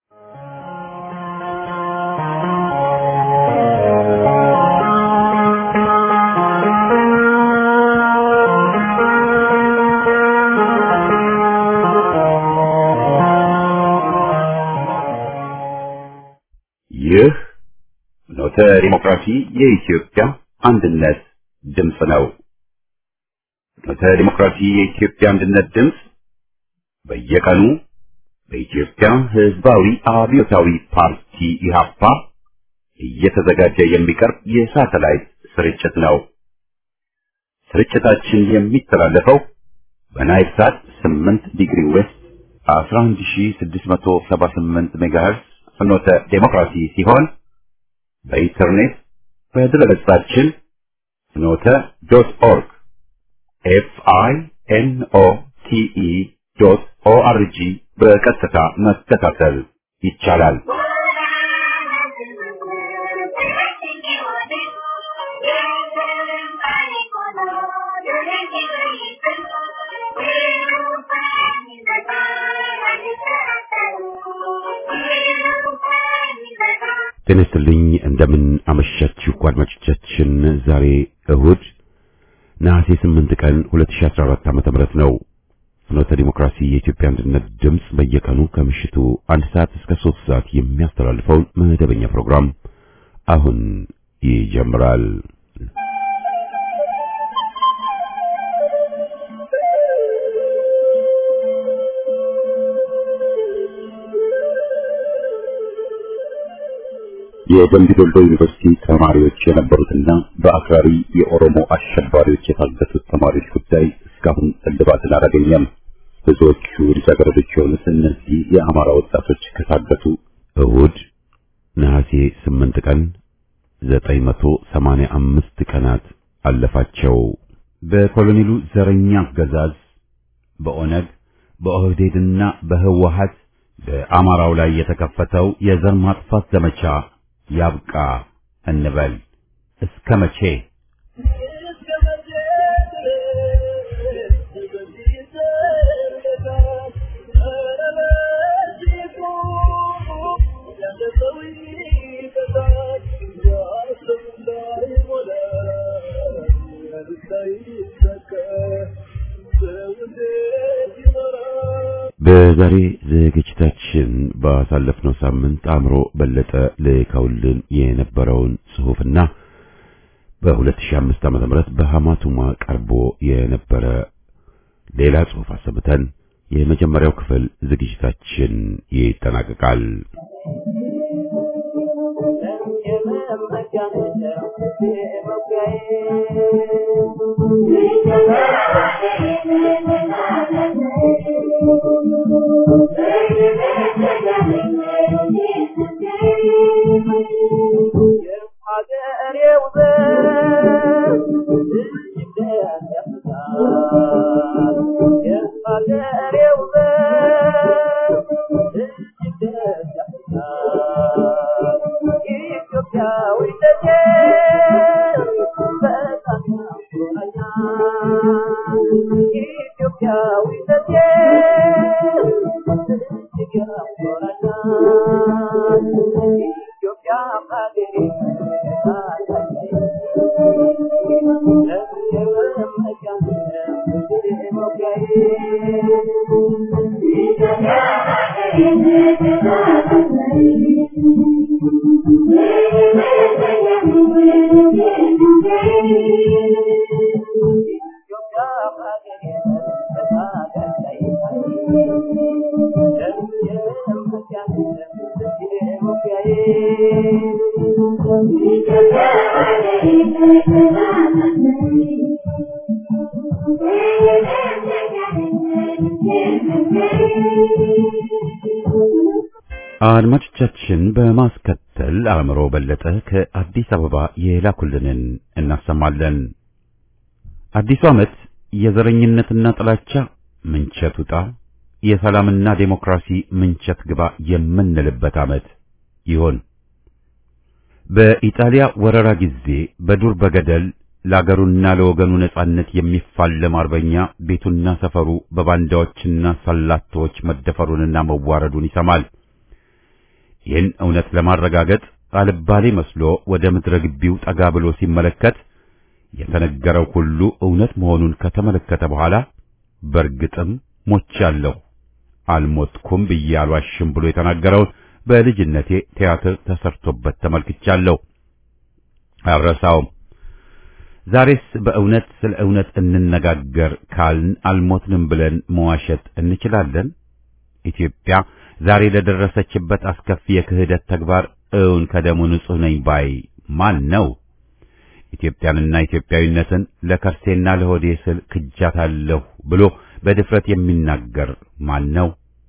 ይህ ኖተ ዲሞክራሲ የኢትዮጵያ አንድነት ድምፅ ነው። ኖተ ዲሞክራሲ የኢትዮጵያ አንድነት ድምፅ በየቀኑ በኢትዮጵያ ሕዝባዊ አብዮታዊ ፓርቲ ኢህአፓ እየተዘጋጀ የሚቀርብ የሳተላይት ስርጭት ነው። ስርጭታችን የሚተላለፈው በናይል ሳት 8 ዲግሪ ዌስት 11678 ሜጋሄርስ ፍኖተ ዴሞክራሲ ሲሆን በኢንተርኔት በድረገጻችን ፍኖተ ዶት ኦርግ ኤፍ አይ ኤን ኦ ቲ ኢ ዶት ኦ አር ጂ በቀጥታ መከታተል ይቻላል። ጤና ይስጥልኝ እንደምን አመሻችሁ አድማጮቻችን። ዛሬ እሁድ ነሐሴ 8 ቀን 2014 ዓ.ም ነው። ፍኖተ ዲሞክራሲ የኢትዮጵያ አንድነት ድምፅ በየቀኑ ከምሽቱ አንድ ሰዓት እስከ 3 ሰዓት የሚያስተላልፈውን መደበኛ ፕሮግራም አሁን ይጀምራል። የደምቢ ዶልዶ ዩኒቨርሲቲ ተማሪዎች የነበሩትና በአክራሪ የኦሮሞ አሸባሪዎች የታገቱት ተማሪዎች ጉዳይ እስካሁን እልባትን አላገኘም። ብዙዎቹ ልጃገረዶች የሆኑት እነዚህ የአማራ ወጣቶች ከታገቱ እሁድ ነሐሴ 8 ቀን 985 ቀናት አለፋቸው። በኮሎኔሉ ዘረኛ አገዛዝ በኦነግ በኦህዴድና በህወሀት በአማራው ላይ የተከፈተው የዘር ማጥፋት ዘመቻ ያብቃ እንበል። እስከ መቼ? በዛሬ ዝግጅታችን ባሳለፍነው ሳምንት አእምሮ በለጠ ልከውልን የነበረውን ጽሑፍና በ2005 ዓ.ም በሐማቱማ ቀርቦ የነበረ ሌላ ጽሑፍ አሰምተን የመጀመሪያው ክፍል ዝግጅታችን ይጠናቀቃል። አድማጮቻችን በማስከተል አእምሮ በለጠ ከአዲስ አበባ የላኩልንን እናሰማለን። አዲሱ ዓመት የዘረኝነትና ጥላቻ ምንቸት ውጣ፣ የሰላምና ዴሞክራሲ ምንቸት ግባ የምንልበት ዓመት ይሆን። በኢጣሊያ ወረራ ጊዜ በዱር በገደል ለአገሩና ለወገኑ ነጻነት የሚፋለም አርበኛ ቤቱና ሰፈሩ በባንዳዎችና ሰላቶች መደፈሩንና መዋረዱን ይሰማል። ይህን እውነት ለማረጋገጥ አልባሌ መስሎ ወደ ምድረ ግቢው ጠጋ ብሎ ሲመለከት የተነገረው ሁሉ እውነት መሆኑን ከተመለከተ በኋላ በእርግጥም ሞቻለሁ፣ አልሞትኩም ብዬ አልዋሽም ብሎ የተናገረውን በልጅነቴ ቲያትር ተሰርቶበት ተመልክቻለሁ። አልረሳውም። ዛሬስ በእውነት ስለ እውነት እንነጋገር ካልን አልሞትንም ብለን መዋሸት እንችላለን? ኢትዮጵያ ዛሬ ለደረሰችበት አስከፊ የክህደት ተግባር እውን ከደሙ ንጹሕ ነኝ ባይ ማን ነው? ኢትዮጵያንና ኢትዮጵያዊነትን ለከርሴና ለሆዴ ስል ክጃታለሁ ብሎ በድፍረት የሚናገር ማን ነው?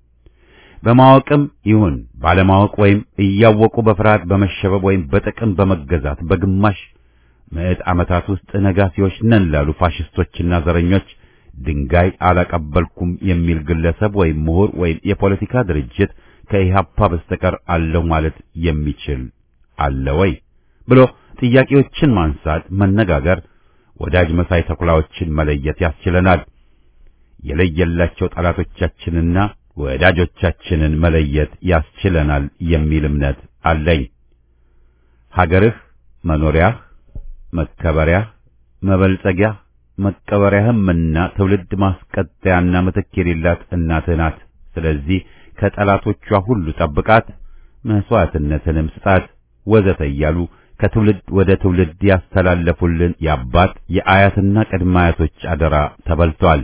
በማወቅም ይሁን ባለማወቅ ወይም እያወቁ በፍርሃት በመሸበብ ወይም በጥቅም በመገዛት በግማሽ ምዕት ዓመታት ውስጥ ነጋሲዎች ነን ላሉ ፋሽስቶችና ዘረኞች ድንጋይ አላቀበልኩም የሚል ግለሰብ ወይም ምሁር ወይም የፖለቲካ ድርጅት ከኢህአፓ በስተቀር አለሁ ማለት የሚችል አለ ወይ ብሎ ጥያቄዎችን ማንሳት፣ መነጋገር፣ ወዳጅ መሳይ ተኩላዎችን መለየት ያስችለናል። የለየላቸው ጠላቶቻችንና ወዳጆቻችንን መለየት ያስችለናል የሚል እምነት አለኝ። ሀገርህ መኖሪያህ፣ መከበሪያህ፣ መበልጸጊያህ፣ መቀበሪያህምና ትውልድ ማስቀጠያና ምትክ የሌላት እናትህ ናት። ስለዚህ ከጠላቶቿ ሁሉ ጠብቃት፣ መስዋዕትነትንም ስጣት ወዘተ እያሉ ከትውልድ ወደ ትውልድ ያስተላለፉልን የአባት የአያትና ቅድመ አያቶች አደራ ተበልቷል።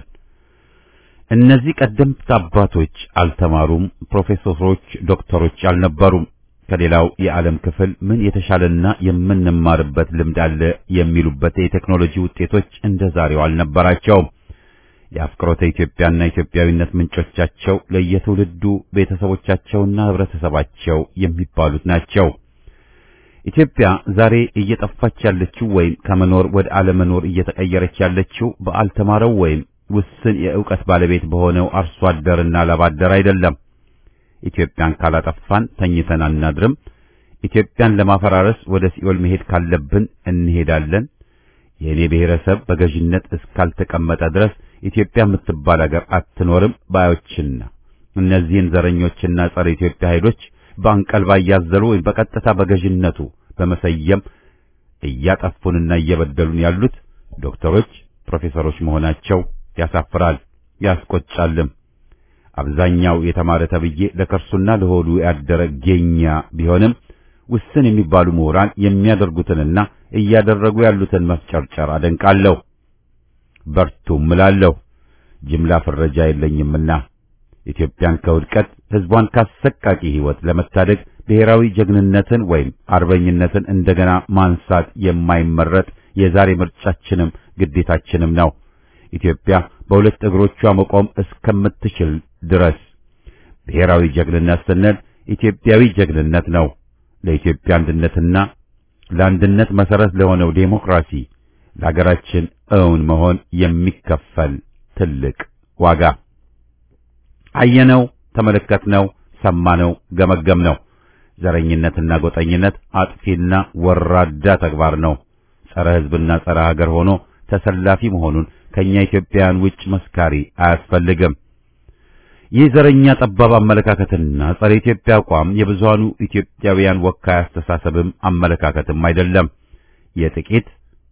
እነዚህ ቀደምት አባቶች አልተማሩም፣ ፕሮፌሰሮች፣ ዶክተሮች አልነበሩም። ከሌላው የዓለም ክፍል ምን የተሻለና የምንማርበት ልምድ አለ የሚሉበት የቴክኖሎጂ ውጤቶች እንደ ዛሬው አልነበራቸውም። የአፍቅሮተ ኢትዮጵያና ኢትዮጵያዊነት ምንጮቻቸው ለየትውልዱ ቤተሰቦቻቸውና ህብረተሰባቸው የሚባሉት ናቸው። ኢትዮጵያ ዛሬ እየጠፋች ያለችው ወይም ከመኖር ወደ አለመኖር እየተቀየረች ያለችው በአልተማረው ወይም ውስን የእውቀት ባለቤት በሆነው አርሶ አደርና ላባደር አይደለም። ኢትዮጵያን ካላጠፋን ተኝተን አናድርም። ኢትዮጵያን ለማፈራረስ ወደ ሲኦል መሄድ ካለብን እንሄዳለን። የእኔ ብሔረሰብ በገዥነት እስካልተቀመጠ ድረስ ኢትዮጵያ የምትባል አገር አትኖርም ባዮችና እነዚህን ዘረኞችና ጸረ ኢትዮጵያ ኃይሎች በአንቀልባ እያዘሉ ወይም በቀጥታ በገዥነቱ በመሰየም እያጠፉንና እየበደሉን ያሉት ዶክተሮች፣ ፕሮፌሰሮች መሆናቸው ያሳፍራል፣ ያስቆጫልም። አብዛኛው የተማረ ተብዬ ለከርሱና ለሆዱ ያደረ ጌኛ ቢሆንም ውስን የሚባሉ ምሁራን የሚያደርጉትንና እያደረጉ ያሉትን መፍጨርጨር አደንቃለሁ። በርቱም እላለሁ። ጅምላ ፍረጃ የለኝምና ኢትዮጵያን ከውድቀት ሕዝቧን ካሰቃቂ ሕይወት ለመታደግ ብሔራዊ ጀግንነትን ወይም አርበኝነትን እንደገና ማንሳት የማይመረጥ የዛሬ ምርጫችንም ግዴታችንም ነው። ኢትዮጵያ በሁለት እግሮቿ መቆም እስከምትችል ድረስ ብሔራዊ ጀግንነት ስንል ኢትዮጵያዊ ጀግንነት ነው። ለኢትዮጵያ አንድነትና ለአንድነት መሰረት ለሆነው ዴሞክራሲ ለሀገራችን እውን መሆን የሚከፈል ትልቅ ዋጋ አየነው፣ ተመለከትነው፣ ሰማነው፣ ገመገምነው። ዘረኝነትና ጎጠኝነት አጥፊና ወራዳ ተግባር ነው። ጸረ ሕዝብና ጸረ ሀገር ሆኖ ተሰላፊ መሆኑን ከኛ ኢትዮጵያውያን ውጭ መስካሪ አያስፈልግም። ይህ ዘረኛ ጠባብ አመለካከትና ጸረ ኢትዮጵያ አቋም የብዙሃኑ ኢትዮጵያውያን ወካይ አስተሳሰብም አመለካከትም አይደለም። የጥቂት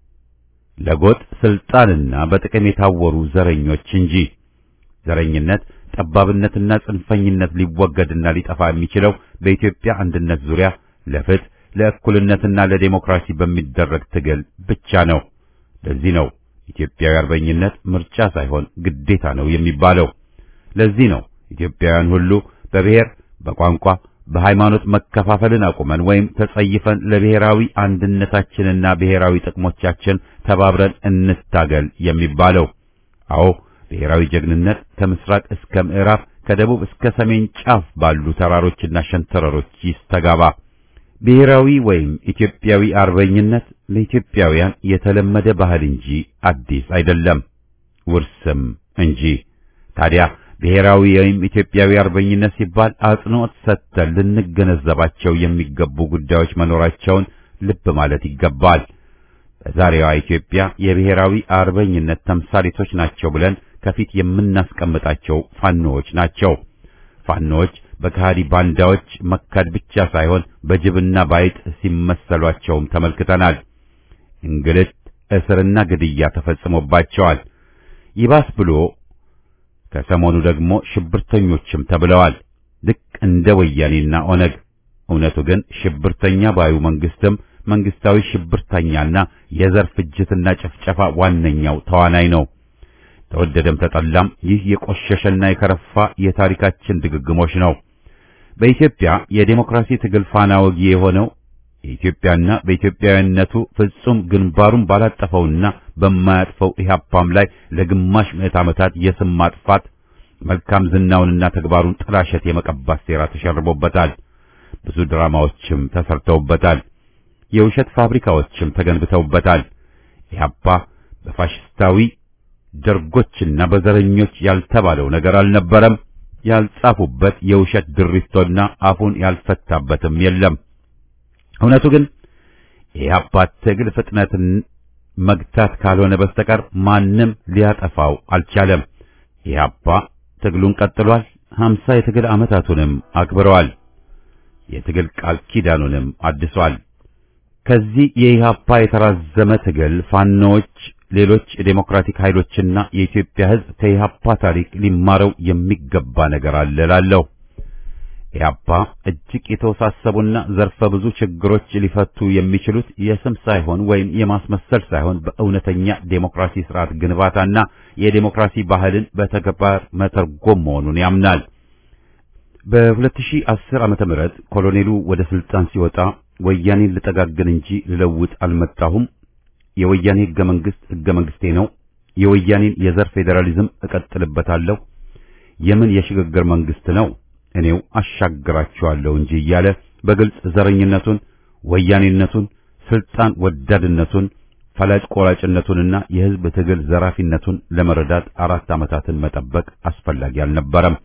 ለጎጥ ስልጣንና በጥቅም የታወሩ ዘረኞች እንጂ። ዘረኝነት፣ ጠባብነትና ጽንፈኝነት ሊወገድና ሊጠፋ የሚችለው በኢትዮጵያ አንድነት ዙሪያ ለፍትህ፣ ለእኩልነትና ለዴሞክራሲ በሚደረግ ትግል ብቻ ነው። ለዚህ ነው ኢትዮጵያዊ አርበኝነት ምርጫ ሳይሆን ግዴታ ነው የሚባለው። ለዚህ ነው ኢትዮጵያውያን ሁሉ በብሔር፣ በቋንቋ፣ በሃይማኖት መከፋፈልን አቁመን ወይም ተጸይፈን ለብሔራዊ አንድነታችንና ብሔራዊ ጥቅሞቻችን ተባብረን እንታገል የሚባለው። አዎ ብሔራዊ ጀግንነት ከምስራቅ እስከ ምዕራብ ከደቡብ እስከ ሰሜን ጫፍ ባሉ ተራሮችና ሸንተረሮች ይስተጋባ። ብሔራዊ ወይም ኢትዮጵያዊ አርበኝነት ለኢትዮጵያውያን የተለመደ ባህል እንጂ አዲስ አይደለም፣ ውርስም እንጂ። ታዲያ ብሔራዊ ወይም ኢትዮጵያዊ አርበኝነት ሲባል አጽንዖት ሰጥተን ልንገነዘባቸው የሚገቡ ጉዳዮች መኖራቸውን ልብ ማለት ይገባል። በዛሬዋ ኢትዮጵያ የብሔራዊ አርበኝነት ተምሳሌቶች ናቸው ብለን ከፊት የምናስቀምጣቸው ፋኖዎች ናቸው። ፋኖች በከሃዲ ባንዳዎች መካድ ብቻ ሳይሆን በጅብና ባይጥ ሲመሰሏቸውም ተመልክተናል። እንግልት፣ እስርና ግድያ ተፈጽሞባቸዋል። ይባስ ብሎ ከሰሞኑ ደግሞ ሽብርተኞችም ተብለዋል። ልክ እንደ ወያኔና ኦነግ። እውነቱ ግን ሽብርተኛ ባዩ መንግስትም መንግስታዊ ሽብርተኛና የዘር ፍጅትና ጭፍጨፋ ዋነኛው ተዋናይ ነው። ተወደደም ተጠላም ይህ የቆሸሸና የከረፋ የታሪካችን ድግግሞሽ ነው። በኢትዮጵያ የዴሞክራሲ ትግል ፋና ወጊ የሆነው የኢትዮጵያና በኢትዮጵያዊነቱ ፍጹም ግንባሩን ባላጠፈውና በማያጥፈው ኢህአፓም ላይ ለግማሽ ምዕት ዓመታት የስም ማጥፋት መልካም ዝናውንና ተግባሩን ጥላሸት የመቀባት ሴራ ተሸርቦበታል። ብዙ ድራማዎችም ተሰርተውበታል። የውሸት ፋብሪካዎችም ተገንብተውበታል። ኢህአፓ በፋሽስታዊ ደርጎችና በዘረኞች ያልተባለው ነገር አልነበረም። ያልጻፉበት የውሸት ድሪቶና አፉን ያልፈታበትም የለም። እውነቱ ግን የኢህአፓ ትግል ፍጥነትን መግታት ካልሆነ በስተቀር ማንም ሊያጠፋው አልቻለም። ኢህአፓ ትግሉን ቀጥሏል። ሀምሳ የትግል ዓመታቱንም አክብረዋል። የትግል ቃል ኪዳኑንም አድሷል። ከዚህ የኢህአፓ የተራዘመ ትግል ፋኖዎች፣ ሌሎች የዴሞክራቲክ ኃይሎችና የኢትዮጵያ ሕዝብ ከኢህአፓ ታሪክ ሊማረው የሚገባ ነገር አለ እላለሁ። ኢህአፓ እጅግ የተወሳሰቡና ዘርፈ ብዙ ችግሮች ሊፈቱ የሚችሉት የስም ሳይሆን ወይም የማስመሰል ሳይሆን በእውነተኛ ዴሞክራሲ ስርዓት ግንባታና የዴሞክራሲ ባህልን በተግባር መተርጎም መሆኑን ያምናል። በ2010 ዓመተ ምህረት ኮሎኔሉ ወደ ስልጣን ሲወጣ ወያኔን ልጠጋግን እንጂ ልለውጥ አልመጣሁም፣ የወያኔ ህገ መንግስት ህገ መንግስቴ ነው፣ የወያኔን የዘር ፌዴራሊዝም እቀጥልበታለሁ፣ የምን የሽግግር መንግስት ነው እኔው አሻግራቸዋለሁ እንጂ እያለ በግልጽ ዘረኝነቱን፣ ወያኔነቱን፣ ስልጣን ወዳድነቱን፣ ፈላጭ ቆራጭነቱንና የህዝብ ትግል ዘራፊነቱን ለመረዳት አራት ዓመታትን መጠበቅ አስፈላጊ አልነበረም።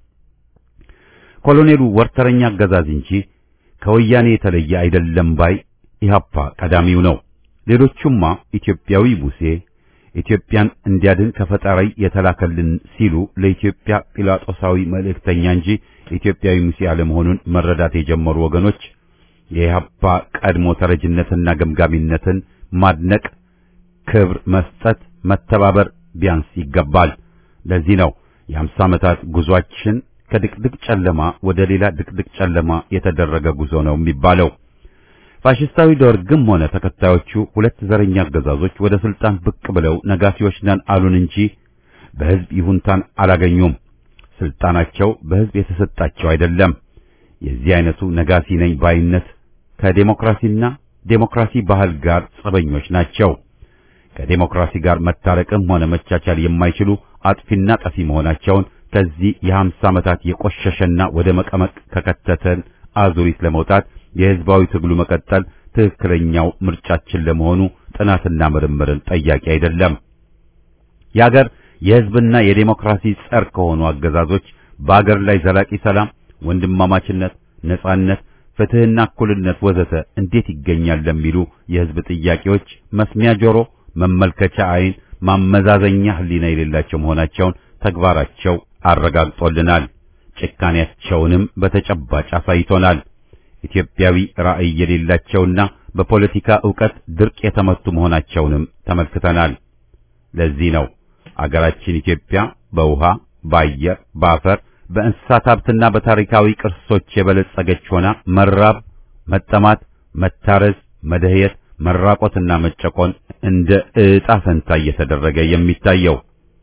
ኮሎኔሉ ወርተረኛ አገዛዝ እንጂ ከወያኔ የተለየ አይደለም ባይ ኢህአፓ ቀዳሚው ነው። ሌሎቹማ ኢትዮጵያዊ ሙሴ ኢትዮጵያን እንዲያድን ከፈጣሪ የተላከልን ሲሉ ለኢትዮጵያ ጲላጦሳዊ መልእክተኛ እንጂ ኢትዮጵያዊ ሙሴ አለመሆኑን መረዳት የጀመሩ ወገኖች የኢህአፓ ቀድሞ ተረጅነትና ገምጋሚነትን ማድነቅ፣ ክብር መስጠት፣ መተባበር ቢያንስ ይገባል። ለዚህ ነው የአምሳ ዓመታት ጉዟችን ከድቅድቅ ጨለማ ወደ ሌላ ድቅድቅ ጨለማ የተደረገ ጉዞ ነው የሚባለው። ፋሽስታዊ ደርግም ሆነ ተከታዮቹ ሁለት ዘረኛ አገዛዞች ወደ ስልጣን ብቅ ብለው ነጋሲዎች ነን አሉን እንጂ በህዝብ ይሁንታን አላገኙም። ስልጣናቸው በህዝብ የተሰጣቸው አይደለም። የዚህ አይነቱ ነጋሲ ነኝ ባይነት ከዴሞክራሲና ዴሞክራሲ ባህል ጋር ጸበኞች ናቸው። ከዴሞክራሲ ጋር መታረቅም ሆነ መቻቻል የማይችሉ አጥፊና ጠፊ መሆናቸውን ከዚህ የሀምሳ ዓመታት የቆሸሸና ወደ መቀመቅ ከከተተን አዙሪት ለመውጣት የህዝባዊ ትግሉ መቀጠል ትክክለኛው ምርጫችን ለመሆኑ ጥናትና ምርምርን ጠያቂ አይደለም። የአገር የህዝብና የዴሞክራሲ ጸር ከሆኑ አገዛዞች በአገር ላይ ዘላቂ ሰላም፣ ወንድማማችነት፣ ነጻነት፣ ፍትህና እኩልነት ወዘተ እንዴት ይገኛል ለሚሉ የህዝብ ጥያቄዎች መስሚያ ጆሮ፣ መመልከቻ አይን፣ ማመዛዘኛ ህሊና የሌላቸው መሆናቸውን ተግባራቸው አረጋግጦልናል። ጭካኔያቸውንም በተጨባጭ አሳይቶናል። ኢትዮጵያዊ ራዕይ የሌላቸውና በፖለቲካ ዕውቀት ድርቅ የተመቱ መሆናቸውንም ተመልክተናል። ለዚህ ነው አገራችን ኢትዮጵያ በውሃ፣ በአየር፣ በአፈር፣ በእንስሳት ሀብትና በታሪካዊ ቅርሶች የበለጸገች ሆና መራብ፣ መጠማት፣ መታረዝ፣ መደህየት፣ መራቆትና መጨቆን እንደ ዕጣ ፈንታ እየተደረገ የሚታየው።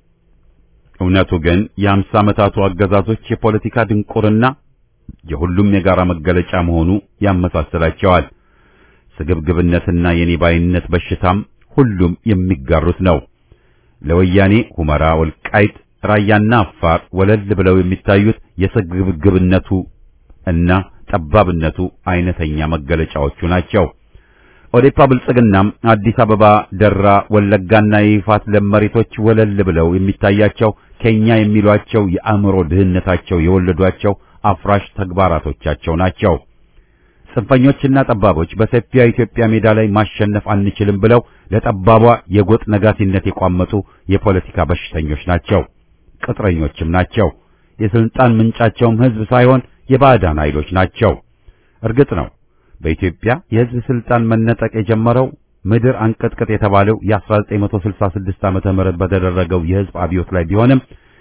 እውነቱ ግን የአምሳ ዓመታቱ አገዛዞች የፖለቲካ ድንቁርና የሁሉም የጋራ መገለጫ መሆኑ ያመሳስላቸዋል። ስግብግብነትና የኔባይነት በሽታም ሁሉም የሚጋሩት ነው። ለወያኔ ሁመራ፣ ወልቃይት፣ ራያና አፋር ወለል ብለው የሚታዩት የስግብግብነቱ እና ጠባብነቱ አይነተኛ መገለጫዎቹ ናቸው። ኦዴፓ ብልጽግናም አዲስ አበባ፣ ደራ፣ ወለጋና የይፋት ለም መሬቶች ወለል ብለው የሚታያቸው ከኛ የሚሏቸው የአእምሮ ድህነታቸው የወለዷቸው አፍራሽ ተግባራቶቻቸው ናቸው። ጽንፈኞችና ጠባቦች በሰፊያ ኢትዮጵያ ሜዳ ላይ ማሸነፍ አንችልም ብለው ለጠባቧ የጎጥ ነጋሲነት የቋመጡ የፖለቲካ በሽተኞች ናቸው። ቅጥረኞችም ናቸው። የስልጣን ምንጫቸውም ህዝብ ሳይሆን የባዕዳን ኃይሎች ናቸው። እርግጥ ነው በኢትዮጵያ የህዝብ ስልጣን መነጠቅ የጀመረው ምድር አንቀጥቅጥ የተባለው የ1966 ዓመተ ምህረት በተደረገው የህዝብ አብዮት ላይ ቢሆንም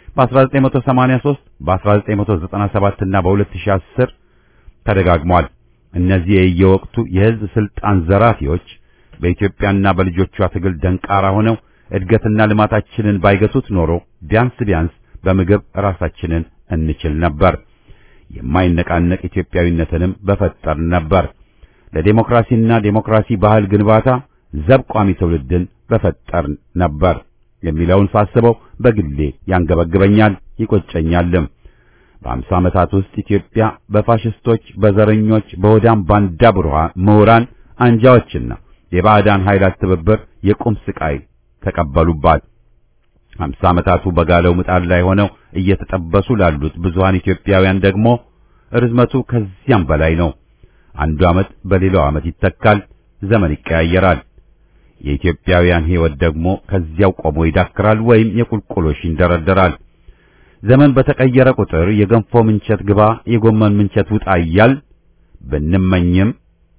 በ1983 በ1997 እና በ2010 ተደጋግሟል። እነዚህ የየወቅቱ የህዝብ ስልጣን ዘራፊዎች በኢትዮጵያና በልጆቿ ትግል ደንቃራ ሆነው እድገትና ልማታችንን ባይገቱት ኖሮ ቢያንስ ቢያንስ በምግብ ራሳችንን እንችል ነበር። የማይነቃነቅ ኢትዮጵያዊነትንም በፈጠር ነበር። ለዴሞክራሲና ዴሞክራሲ ባህል ግንባታ ዘብ ቋሚ ትውልድን በፈጠር ነበር የሚለውን ሳስበው በግሌ ያንገበግበኛል፣ ይቆጨኛልም። በአምሳ ዓመታት ውስጥ ኢትዮጵያ በፋሽስቶች፣ በዘረኞች፣ በሆዳም ባንዳ ምሁራን አንጃዎችና የባዕዳን ኃይላት ትብብር የቁም ስቃይ ተቀበሉባት። አምሳ ዓመታቱ በጋለው ምጣድ ላይ ሆነው እየተጠበሱ ላሉት ብዙሃን ኢትዮጵያውያን ደግሞ ርዝመቱ ከዚያም በላይ ነው። አንዱ ዓመት በሌላው ዓመት ይተካል፣ ዘመን ይቀያየራል። የኢትዮጵያውያን ሕይወት ደግሞ ከዚያው ቆሞ ይዳክራል ወይም የቁልቁሎሽ ይንደረደራል። ዘመን በተቀየረ ቁጥር የገንፎ ምንቸት ግባ፣ የጎመን ምንቸት ውጣ እያል ብንመኝም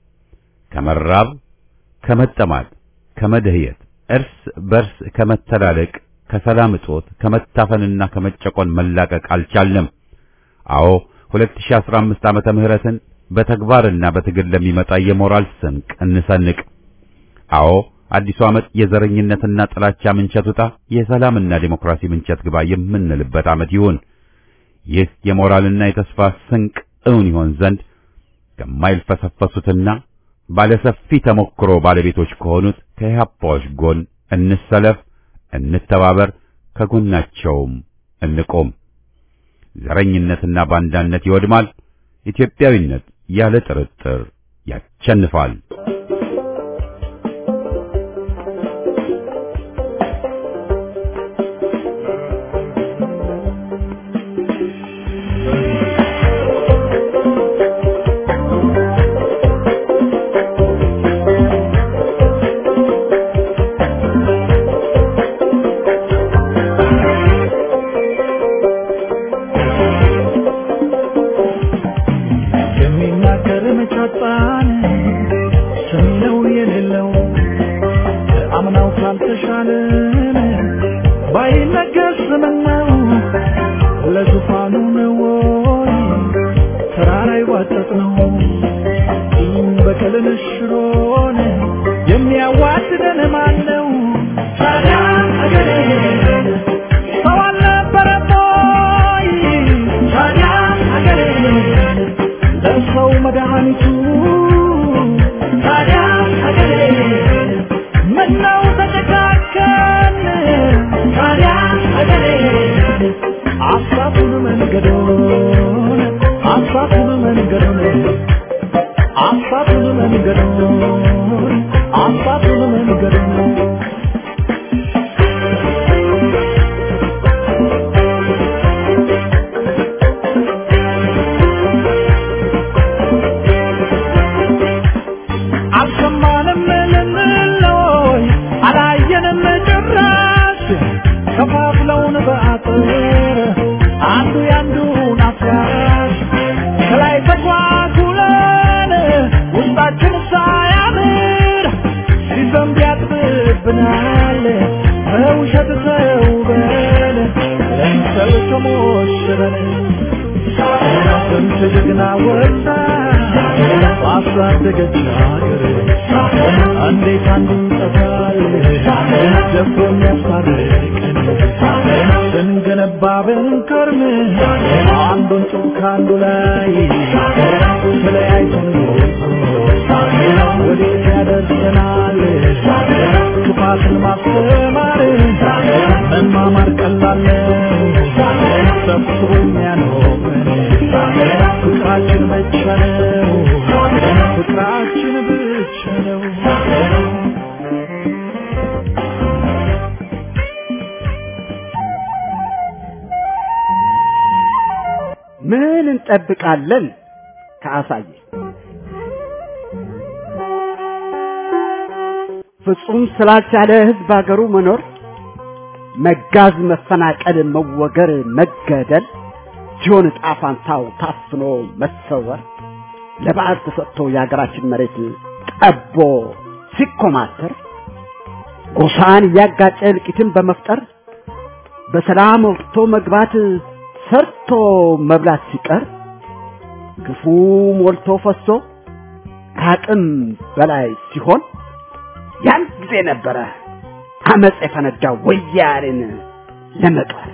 ከመራብ ከመጠማት፣ ከመደህየት፣ እርስ በርስ ከመተላለቅ፣ ከሰላም እጦት፣ ከመታፈንና ከመጨቆን መላቀቅ አልቻልንም። አዎ 2015 ዓመተ ምህረትን በተግባርና በትግል ለሚመጣ የሞራል ስንቅ እንሰንቅ። አዎ አዲሱ ዓመት የዘረኝነትና ጥላቻ ምንቸት ውጣ፣ የሰላምና ዴሞክራሲ ምንቸት ግባ የምንልበት ዓመት ይሁን። ይህ የሞራልና የተስፋ ስንቅ እውን ይሆን ዘንድ ከማይልፈሰፈሱትና ባለሰፊ ተሞክሮ ባለቤቶች ከሆኑት ከኢህአፓዎች ጎን እንሰለፍ፣ እንተባበር፣ ከጎናቸውም እንቆም። ዘረኝነትና ባንዳነት ይወድማል። ኢትዮጵያዊነት ያለ ጥርጥር ያቸንፋል። የሚናገር መጫጣን ሰሚነው የሌለው አምናው ካልተሻለን ባይነገር ስምነው ለዙፋኑ ነው ወይ ተራራ ይዋጠጥ ነው ቂም በቀልን ሽሮን የሚያዋድደን ማን ነው? ታዲያ አገሬ ሰው አልነበረም ወይ? ታዲያ አገሬ ለሰው መድኃኒቱ ታዲያ ሀገሬ ምነው ተጨካከን ታዲያ ሀገሬ አሳቱን መንገዶን አሳቱን መንገዶን አሳቱን መንገዶን አሳቱን መንገዶን አልሰማንም ልንለይ አላየንም ጭራሽ ከፋፍለውን በአጥር አንዱ ያንዱን አፍራሽ ከላይ ተኳኩለን ውስጣችን ሳያምር ሲዘንብ ያጥብብናል በውሸት ተውበን ለምሰል ተሞሽረን ስንት ጀግና ወጣ ባሳደገች ሀገር እንዴት አንዱ ጠፋል ደፍሮ የሚያስታርቀን ስንገነባ ብንከርም አንዱን ጡብ ከአንዱ ላይ ተለያይተን ወዴት ያደርሰናል ክፋትን ማስተማር መማማር ቀላል ነው ሰብስቦ የሚያኖረን ፍቅራችን ብቻ ነው ፍቅራችን ብቻ ነው ምን እንጠብቃለን ከአሳየ ፍጹም ስላልቻለ ህዝብ አገሩ መኖር መጋዝ፣ መፈናቀል፣ መወገር፣ መገደል ሲሆን ዕጣ ፋንታው ታፍኖ መሰወር ለባዕድ ተሰጥቶ የሀገራችን መሬት ጠቦ ሲኮማተር ጎሳን እያጋጨ እልቂትን በመፍጠር በሰላም ወጥቶ መግባት ሰርቶ መብላት ሲቀር ግፉ ሞልቶ ፈሶ ከአቅም በላይ ሲሆን ያን ጊዜ ነበረ አመፅ የፈነዳው ወያኔን ለመቅበር።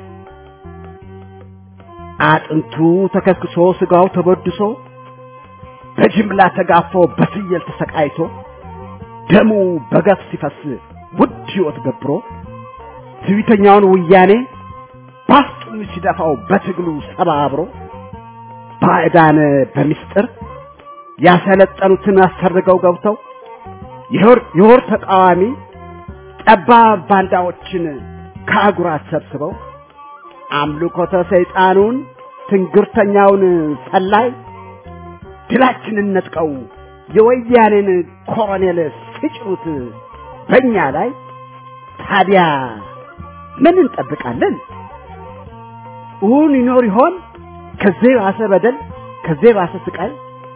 አጥንቱ ተከስክሶ ስጋው ተበድሶ በጅምላ ተጋፎ በፍየል ተሰቃይቶ ደሙ በገፍ ሲፈስ ውድ ሕይወት ገብሮ ትዕቢተኛውን ወያኔ ባፍጡን ሲደፋው በትግሉ ሰባብሮ ባዕዳን በሚስጥር ያሰለጠኑትን አሰርገው ገብተው የወር ተቃዋሚ ጠባብ ባንዳዎችን ከአጉራት ሰብስበው አምልኮተ ሰይጣኑን ትንግርተኛውን ሰላይ ድላችንን ነጥቀው የወያኔን ኮሎኔል ሲጭሩት በእኛ ላይ ታዲያ ምን እንጠብቃለን? እውን ይኖር ይሆን ከዚህ ባሰ በደል ከዚህ ባሰ ስቃይ?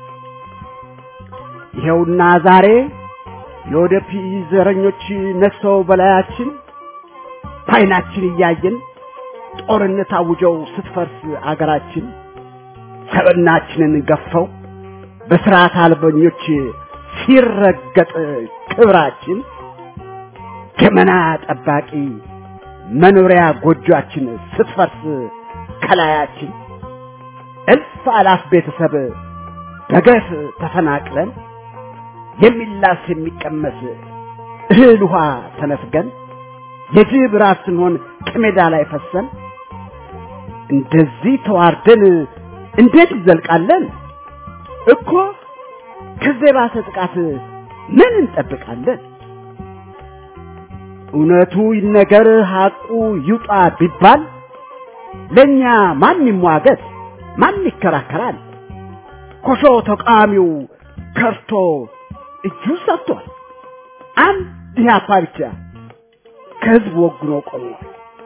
ይኸውና ዛሬ የወደፊት ዘረኞች ነግሰው በላያችን በዓይናችን እያየን ጦርነት አውጀው ስትፈርስ አገራችን ሰብናችንን ገፈው በስርዓት አልበኞች ሲረገጥ ክብራችን ገመና ጠባቂ መኖሪያ ጎጆአችን ስትፈርስ ከላያችን እልፍ አላፍ ቤተሰብ በገፍ ተፈናቅለን የሚላስ የሚቀመስ እህል ውሃ ተነፍገን የጅብ ራስ ስንሆን ከሜዳ ላይ ፈሰን እንደዚህ ተዋርደን እንዴት ይዘልቃለን? እኮ ከዚህ ባሰ ጥቃት ምን እንጠብቃለን? እውነቱ ይነገር ሐቁ ይውጣ ቢባል ለእኛ ማን ይሟገት? ማን ይከራከራል? ኮሾ ተቃዋሚው ከርቶ እጁ ሰጥቷል። አንድ ኢህአፓ ብቻ ከህዝብ ወግኖ ቆሟል።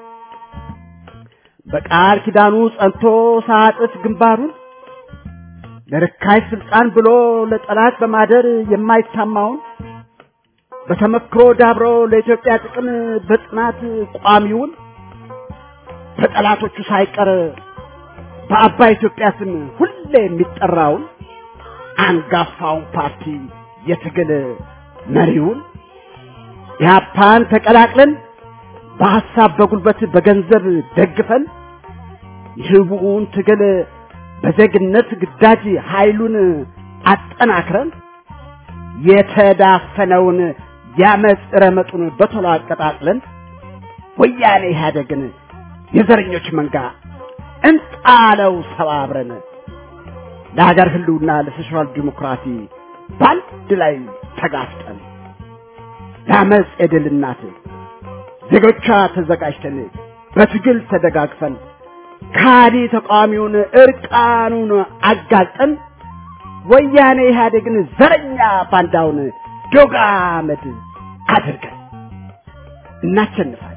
በቃል ኪዳኑ ጸንቶ ሳጥፍ ግንባሩን ለርካሽ ስልጣን ብሎ ለጠላት በማደር የማይታማውን በተመክሮ ዳብሮ ለኢትዮጵያ ጥቅም በጽናት ቋሚውን በጠላቶቹ ሳይቀር በአባይ ኢትዮጵያ ስም ሁሌ የሚጠራውን አንጋፋውን ፓርቲ የትግል መሪውን ኢህአፓን ተቀላቅለን በሐሳብ በጉልበት በገንዘብ ደግፈን የህቡውን ትግል በዜግነት ግዳጅ ኃይሉን አጠናክረን የተዳፈነውን ያመፅ ረመጡን በቶሎ አቀጣጥለን ወያኔ ኢህአደግን የዘረኞች መንጋ እንጣለው ሰባብረን ለሀገር ህልውና ለሶሻል ዲሞክራሲ በአንድ ላይ ተጋፍጠን ለአመፅ የድል እናት ዜጎቿ ተዘጋጅተን በትግል ተደጋግፈን ካዲ ተቃዋሚውን እርቃኑን አጋልጠን ወያኔ ኢህአዴግን ዘረኛ ባንዳውን ዶግ አመድ አድርገን እናሸንፋለን።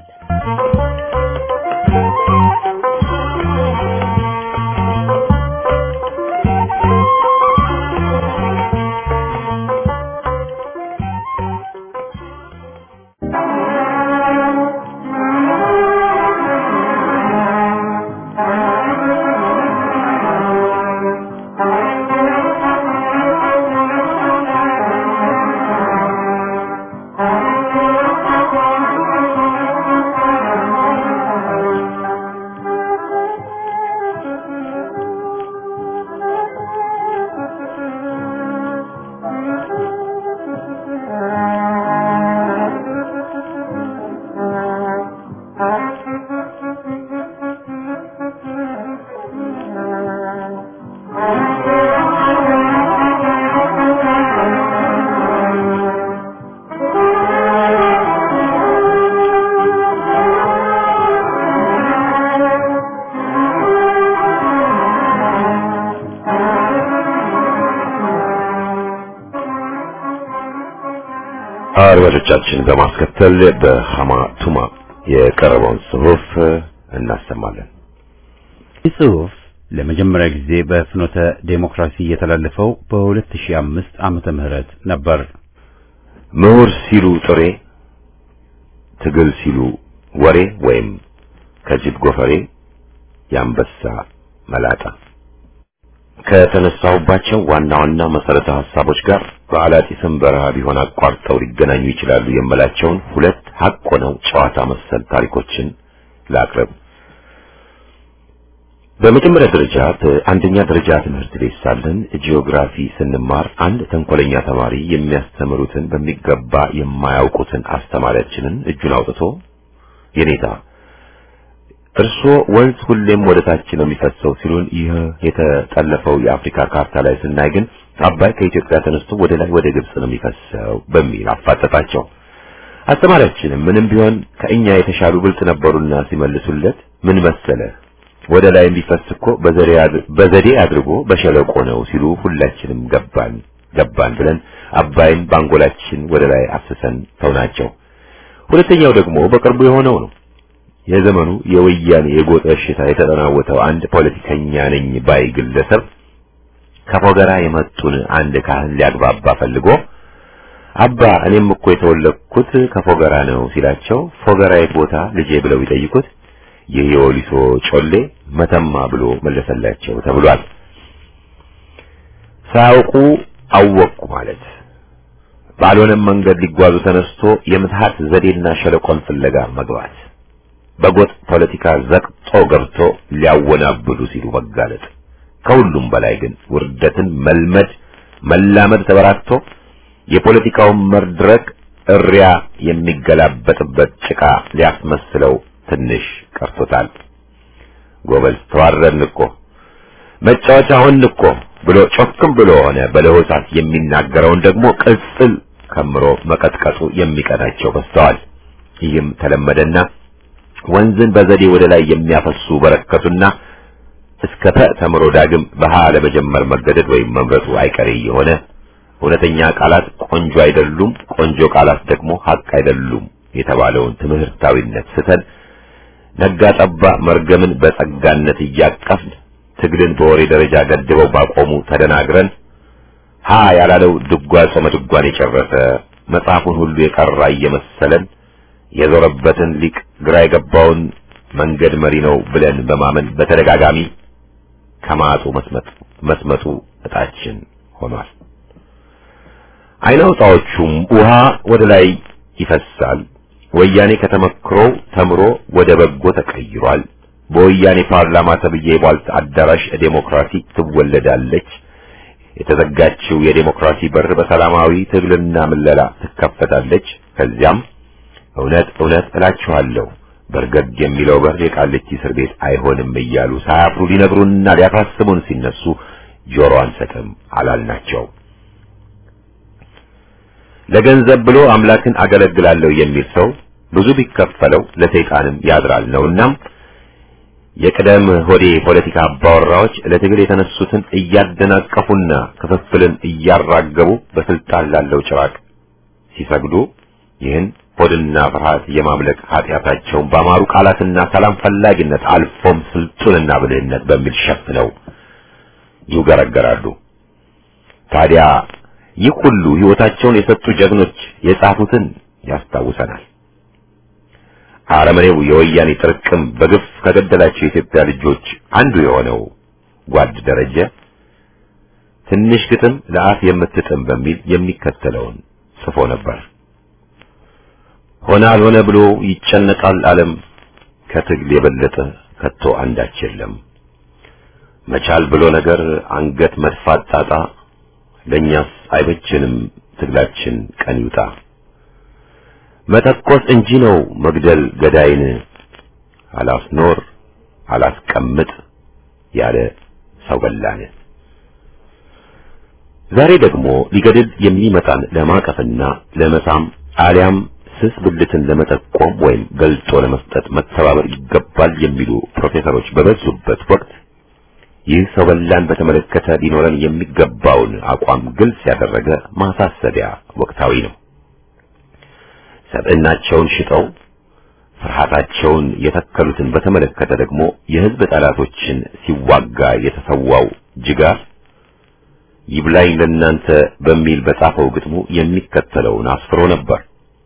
አድማጮቻችን በማስከተል በሐማ ቱማ የቀረበውን ጽሑፍ እናሰማለን። ይህ ጽሑፍ ለመጀመሪያ ጊዜ በፍኖተ ዴሞክራሲ የተላለፈው በ2005 ዓመተ ምህረት ነበር። ምሁር ሲሉ ጥሬ፣ ትግል ሲሉ ወሬ ወይም ከጅብ ጎፈሬ የአንበሳ መላጣ ከተነሳሁባቸው ዋና ዋና መሰረተ ሀሳቦች ጋር በአላጢስም በረሃ ቢሆን አቋርጠው ሊገናኙ ይችላሉ የምላቸውን ሁለት ሀቅ ሆነው ጨዋታ መሰል ታሪኮችን ላቅርብ። በመጀመሪያ ደረጃ በአንደኛ ደረጃ ትምህርት ቤት ሳለን ጂኦግራፊ ስንማር አንድ ተንኮለኛ ተማሪ የሚያስተምሩትን በሚገባ የማያውቁትን አስተማሪያችንን እጁን አውጥቶ የኔታ እርሶ ወንዝ ሁሌም ወደ ታች ነው የሚፈሰው ሲሉን፣ ይህ የተጠለፈው የአፍሪካ ካርታ ላይ ስናይ ግን አባይ ከኢትዮጵያ ተነስቶ ወደ ላይ ወደ ግብጽ ነው የሚፈሰው በሚል አፋጠጣቸው። አስተማሪያችንም ምንም ቢሆን ከእኛ የተሻሉ ብልጥ ነበሩና ሲመልሱለት ምን መሰለ ወደ ላይ የሚፈስ እኮ በዘዴ አድርጎ በሸለቆ ነው ሲሉ ሁላችንም ገባን ገባን ብለን አባይን ባንጎላችን ወደ ላይ አፍስሰን ተውናቸው። ሁለተኛው ደግሞ በቅርቡ የሆነው ነው። የዘመኑ የወያኔ የጎጥ በሽታ የተጠናወተው አንድ ፖለቲከኛ ነኝ ባይ ግለሰብ ከፎገራ የመጡን አንድ ካህን ሊያግባባ ፈልጎ አባ እኔም እኮ የተወለድኩት ከፎገራ ነው ሲላቸው ፎገራ የት ቦታ ልጄ ብለው ይጠይቁት ይህ የወሊሶ ጮሌ መተማ ብሎ መለሰላቸው ተብሏል። ሳያውቁ አወቅኩ ማለት ባልሆነም መንገድ ሊጓዙ ተነስቶ የምትሃት ዘዴና ሸለቆን ፍለጋ መግባት በጎጥ ፖለቲካ ዘቅጦ ገብቶ ሊያወናብዱ ሲሉ መጋለጥ፣ ከሁሉም በላይ ግን ውርደትን መልመድ መላመድ ተበራክቶ የፖለቲካውን መድረክ እሪያ የሚገላበጥበት ጭቃ ሊያስመስለው ትንሽ ቀርቶታል። ጎበዝ ተዋረድን እኮ መጫወቻ ሆን እኮ ብሎ ጮክም ብሎ ሆነ በለሆሳት የሚናገረውን ደግሞ ቅጽል ከምሮ መቀጥቀጡ የሚቀናቸው በስተዋል። ይህም ተለመደና ወንዝን በዘዴ ወደ ላይ የሚያፈሱ በረከቱና እስከ ተ ተምሮ ዳግም በሃ ለመጀመር መገደድ ወይም መምረጡ አይቀሬ የሆነ እውነተኛ ቃላት ቆንጆ አይደሉም፣ ቆንጆ ቃላት ደግሞ ሀቅ አይደሉም የተባለውን ትምህርታዊነት ስተን ነጋ ጠባ መርገምን በጸጋነት እያቀፍን ትግልን በወሬ ደረጃ ገድበው ባቆሙ ተደናግረን ሀ ያላለው ድጓ ጾመ ድጓን የጨረሰ መጽሐፉን ሁሉ የቀራ እየመሰለን የዞረበትን ሊቅ ግራ የገባውን መንገድ መሪ ነው ብለን በማመን በተደጋጋሚ ከማጡ መስመጥ መስመጡ እጣችን ሆኗል። አይናውጣዎቹም ውሃ ወደ ላይ ይፈሳል። ወያኔ ከተመክሮው ተምሮ ወደ በጎ ተቀይሯል። በወያኔ ፓርላማ ተብዬ የቧልት አዳራሽ ዴሞክራሲ ትወለዳለች። የተዘጋችው የዴሞክራሲ በር በሰላማዊ ትግልና ምለላ ትከፈታለች። ከዚያም እውነት እውነት እላችኋለሁ በርገግ የሚለው በር የቃሊቲ እስር ቤት አይሆንም እያሉ ሳያፍሩ ሊነግሩንና ሊያሳስቡን ሲነሱ ጆሮ አንሰጥም አላልናቸው። ለገንዘብ ብሎ አምላክን አገለግላለሁ የሚል ሰው ብዙ ቢከፈለው ለሰይጣንም ያድራል ነውና የቅደም ሆዴ ፖለቲካ አባወራዎች ለትግል የተነሱትን እያደናቀፉና ክፍፍልን እያራገቡ በስልጣን ላለው ጭራቅ ሲሰግዱ ይህን ሆድና ፍርሃት የማምለክ ኃጢአታቸውን በአማሩ ቃላትና ሰላም ፈላጊነት አልፎም ስልጡንና ብልህነት በሚል ሸፍነው ይውገረገራሉ። ታዲያ ይህ ሁሉ ሕይወታቸውን የሰጡ ጀግኖች የጻፉትን ያስታውሰናል። አረመኔው የወያኔ ጥርቅም በግፍ ከገደላቸው የኢትዮጵያ ልጆች አንዱ የሆነው ጓድ ደረጀ ትንሽ ግጥም ለአፍ የምትጥም በሚል የሚከተለውን ጽፎ ነበር። ሆነ አልሆነ ብሎ ይጨነቃል ዓለም ከትግል የበለጠ ከቶ አንዳች የለም። መቻል ብሎ ነገር አንገት መድፋት ጣጣ ለእኛስ አይበችንም ትግላችን ቀን ይውጣ። መተኮስ እንጂ ነው መግደል ገዳይን አላስኖር አላስቀምጥ ያለ ሰው በላን። ዛሬ ደግሞ ሊገድል የሚመጣን ለማቀፍና ለመሳም አሊያም ስስ ብልትን ለመጠቆም ወይም ገልጦ ለመስጠት መተባበር ይገባል የሚሉ ፕሮፌሰሮች በበዙበት ወቅት ይህ ሰው በላን በተመለከተ ሊኖረን የሚገባውን አቋም ግልጽ ያደረገ ማሳሰቢያ ወቅታዊ ነው። ሰብዕናቸውን ሽጠው ፍርሃታቸውን የተከሉትን በተመለከተ ደግሞ የህዝብ ጠላቶችን ሲዋጋ የተሰዋው ጅጋር ይብላኝ ለእናንተ በሚል በጻፈው ግጥሙ የሚከተለውን አስፍሮ ነበር።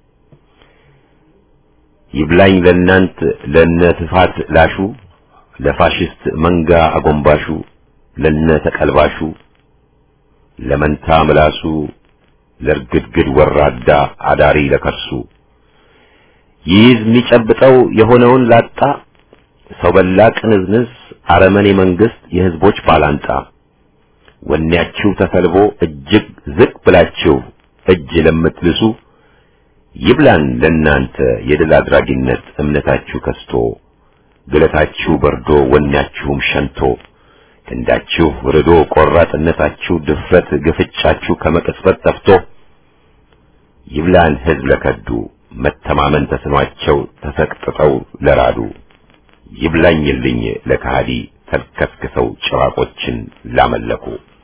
ይብላኝ ለእናንት ለነ ትፋት ላሹ ለፋሽስት መንጋ አጎንባሹ ለነ ተቀልባሹ ለመንታ ምላሱ ለርግድግድ ወራዳ አዳሪ ለከርሱ ይይዝ የሚጨብጠው የሆነውን ላጣ ሰው በላ ቅንዝንዝ አረመኔ መንግስት የህዝቦች ባላንጣ ወኔያችሁ ተሰልቦ እጅግ ዝቅ ብላችሁ እጅ ለምትልሱ ይብላን ለእናንተ የድል አድራጊነት እምነታችሁ ከስቶ ግለታችሁ በርዶ ወኔያችሁም ሸንቶ ክንዳችሁ ርዶ ቆራጥነታችሁ ድፍረት ግፍጫችሁ ከመቅጽበት ጠፍቶ ይብላን ህዝብ ለከዱ መተማመን ተስኗቸው ተሰቅጥጠው ለራዱ ይብላኝልኝ ለካሃዲ ተልከስክሰው ጭራቆችን ላመለኩ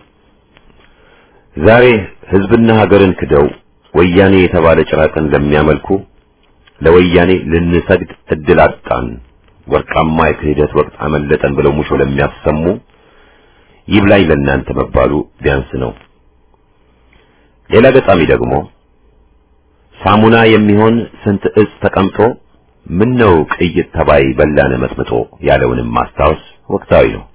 ዛሬ ህዝብና ሀገርን ክደው ወያኔ የተባለ ጭራቅን ለሚያመልኩ ለወያኔ ልንሰግድ እድል አጣን ወርቃማ የክህደት ወቅት አመለጠን ብለው ሙሾ ለሚያሰሙ ይብላኝ ለእናንተ መባሉ ቢያንስ ነው። ሌላ ገጣሚ ደግሞ ሳሙና የሚሆን ስንት እጽ ተቀምጦ ምን ነው ቅይጥ ተባይ በላነ መጥምጦ ያለውንም ማስታወስ ወቅታዊ ነው።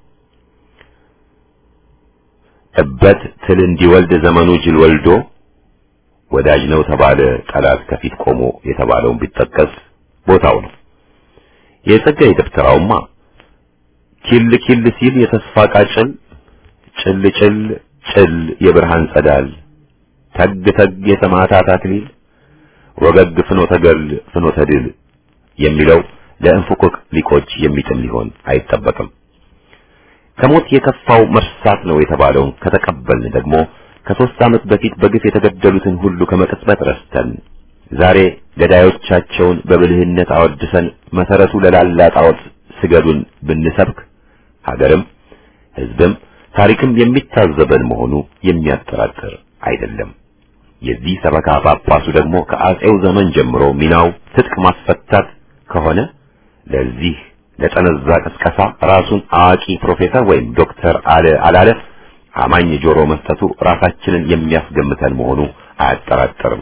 እበት ትል እንዲወልድ ዘመኑ ጅል ወልዶ ወዳጅ ነው ተባለ ጠላት ከፊት ቆሞ የተባለውን ቢጠቀስ ቦታው ነው። የጸጋዬ ደብተራውማ ኪል ኪል ሲል የተስፋ ቃጭል ጭል ጭል ጭል የብርሃን ጸዳል ተግ ተግ የሰማዕታት አክሊል ወገግ ፍኖተ ገል ፍኖተ ድል የሚለው ለእንፉቅቅ ሊቆች የሚጥም ሊሆን አይጠበቅም። ከሞት የከፋው መርሳት ነው የተባለውን ከተቀበልን ደግሞ ከሦስት ዓመት በፊት በግፍ የተገደሉትን ሁሉ ከመቅጽበት ረስተን ዛሬ ገዳዮቻቸውን በብልህነት አወድሰን መሰረቱ ለላላ ጣዖት ስገዱን ብንሰብክ ሀገርም ሕዝብም ታሪክም የሚታዘበን መሆኑ የሚያጠራጥር አይደለም። የዚህ ሰበካ ጳጳሱ ደግሞ ከአጼው ዘመን ጀምሮ ሚናው ትጥቅ ማስፈታት ከሆነ ለዚህ ለጠነዛ ቅስቀሳ ራሱን አዋቂ ፕሮፌሰር ወይም ዶክተር አለ አላለ አማኝ ጆሮ መስጠቱ ራሳችንን የሚያስገምተን መሆኑ አያጠራጥርም።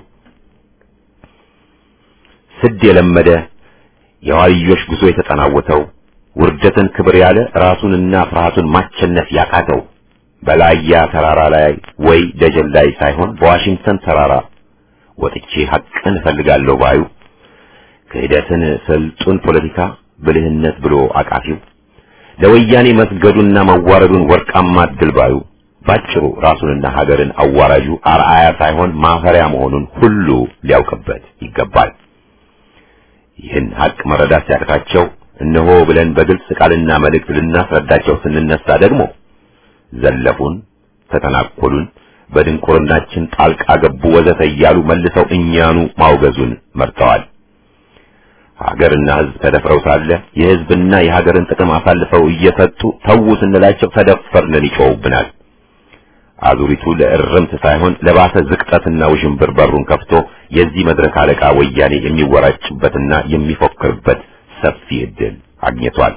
ስድ የለመደ የዋልዮሽ ጉዞ የተጠናወተው ውርደትን ክብር ያለ ራሱንና ፍርሃቱን ማቸነፍ ያቃተው በላያ ተራራ ላይ ወይ ደጀን ላይ ሳይሆን በዋሽንግተን ተራራ ወጥቼ ሐቅን እፈልጋለሁ ባዩ ክህደትን ስልጡን ፖለቲካ ብልህነት ብሎ አቃፊው ለወያኔ መስገዱና መዋረዱን ወርቃማ ድል ባዩ ባጭሩ ራሱንና ሀገርን አዋራጁ አርአያ ሳይሆን ማፈሪያ መሆኑን ሁሉ ሊያውቅበት ይገባል። ይህን ሐቅ መረዳት ሲያቅታቸው እነሆ ብለን በግልጽ ቃልና መልእክት ልናስረዳቸው ስንነሳ ደግሞ ዘለፉን፣ ተተናኮሉን፣ በድንቁርናችን ጣልቃ ገቡ ወዘተ እያሉ መልሰው እኛኑ ማውገዙን መርጠዋል። ሀገርና ሕዝብ ተደፍረው ሳለ የሕዝብና የሀገርን ጥቅም አሳልፈው እየሰጡ ተዉ ስንላቸው ተደፈርንን ይጮውብናል። አዙሪቱ ለእርምት ሳይሆን ለባሰ ዝቅጠትና ውዥንብር በሩን ከፍቶ የዚህ መድረክ አለቃ ወያኔ የሚወራጭበትና የሚፎክርበት ሰፊ ዕድል አግኝቷል።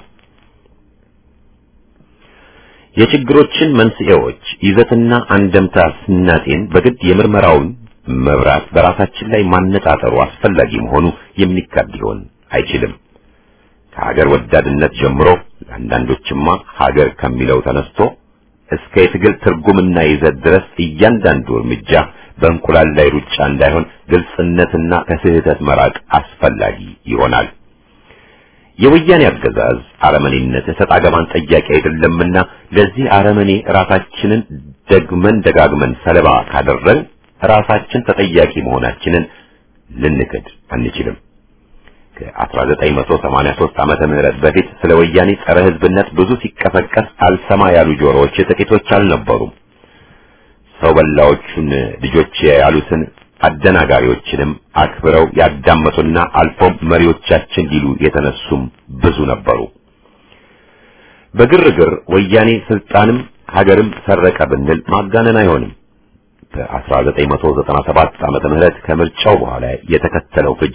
የችግሮችን መንስኤዎች ይዘትና አንደምታ ስናጤን በግድ የምርመራውን መብራት በራሳችን ላይ ማነጣጠሩ አስፈላጊ መሆኑ የሚካድ ሊሆን አይችልም። ከሀገር ወዳድነት ጀምሮ ለአንዳንዶችማ ሀገር ከሚለው ተነስቶ እስከ የትግል ትርጉምና ይዘት ድረስ እያንዳንዱ እርምጃ በእንቁላል ላይ ሩጫ እንዳይሆን ግልጽነትና ከስህተት መራቅ አስፈላጊ ይሆናል። የወያኔ አገዛዝ አረመኔነት እሰጥ አገባን ጠያቂ አይደለምና ለዚህ አረመኔ ራሳችንን ደግመን ደጋግመን ሰለባ ካደረግን ራሳችን ተጠያቂ መሆናችንን ልንክድ አንችልም። ከ1983 ዓመተ ምህረት በፊት ስለ ወያኔ ጸረ ሕዝብነት ብዙ ሲቀሰቀስ አልሰማ ያሉ ጆሮዎች ጥቂቶች አልነበሩም። ሰው በላዎቹን ልጆች ያሉትን አደናጋሪዎችንም አክብረው ያዳመጡና አልፎም መሪዎቻችን ሊሉ የተነሱም ብዙ ነበሩ። በግርግር ወያኔ ስልጣንም ሀገርም ሰረቀ ብንል ማጋነን አይሆንም። በ1997 ዓመተ ምህረት ከምርጫው በኋላ የተከተለው ፍጅት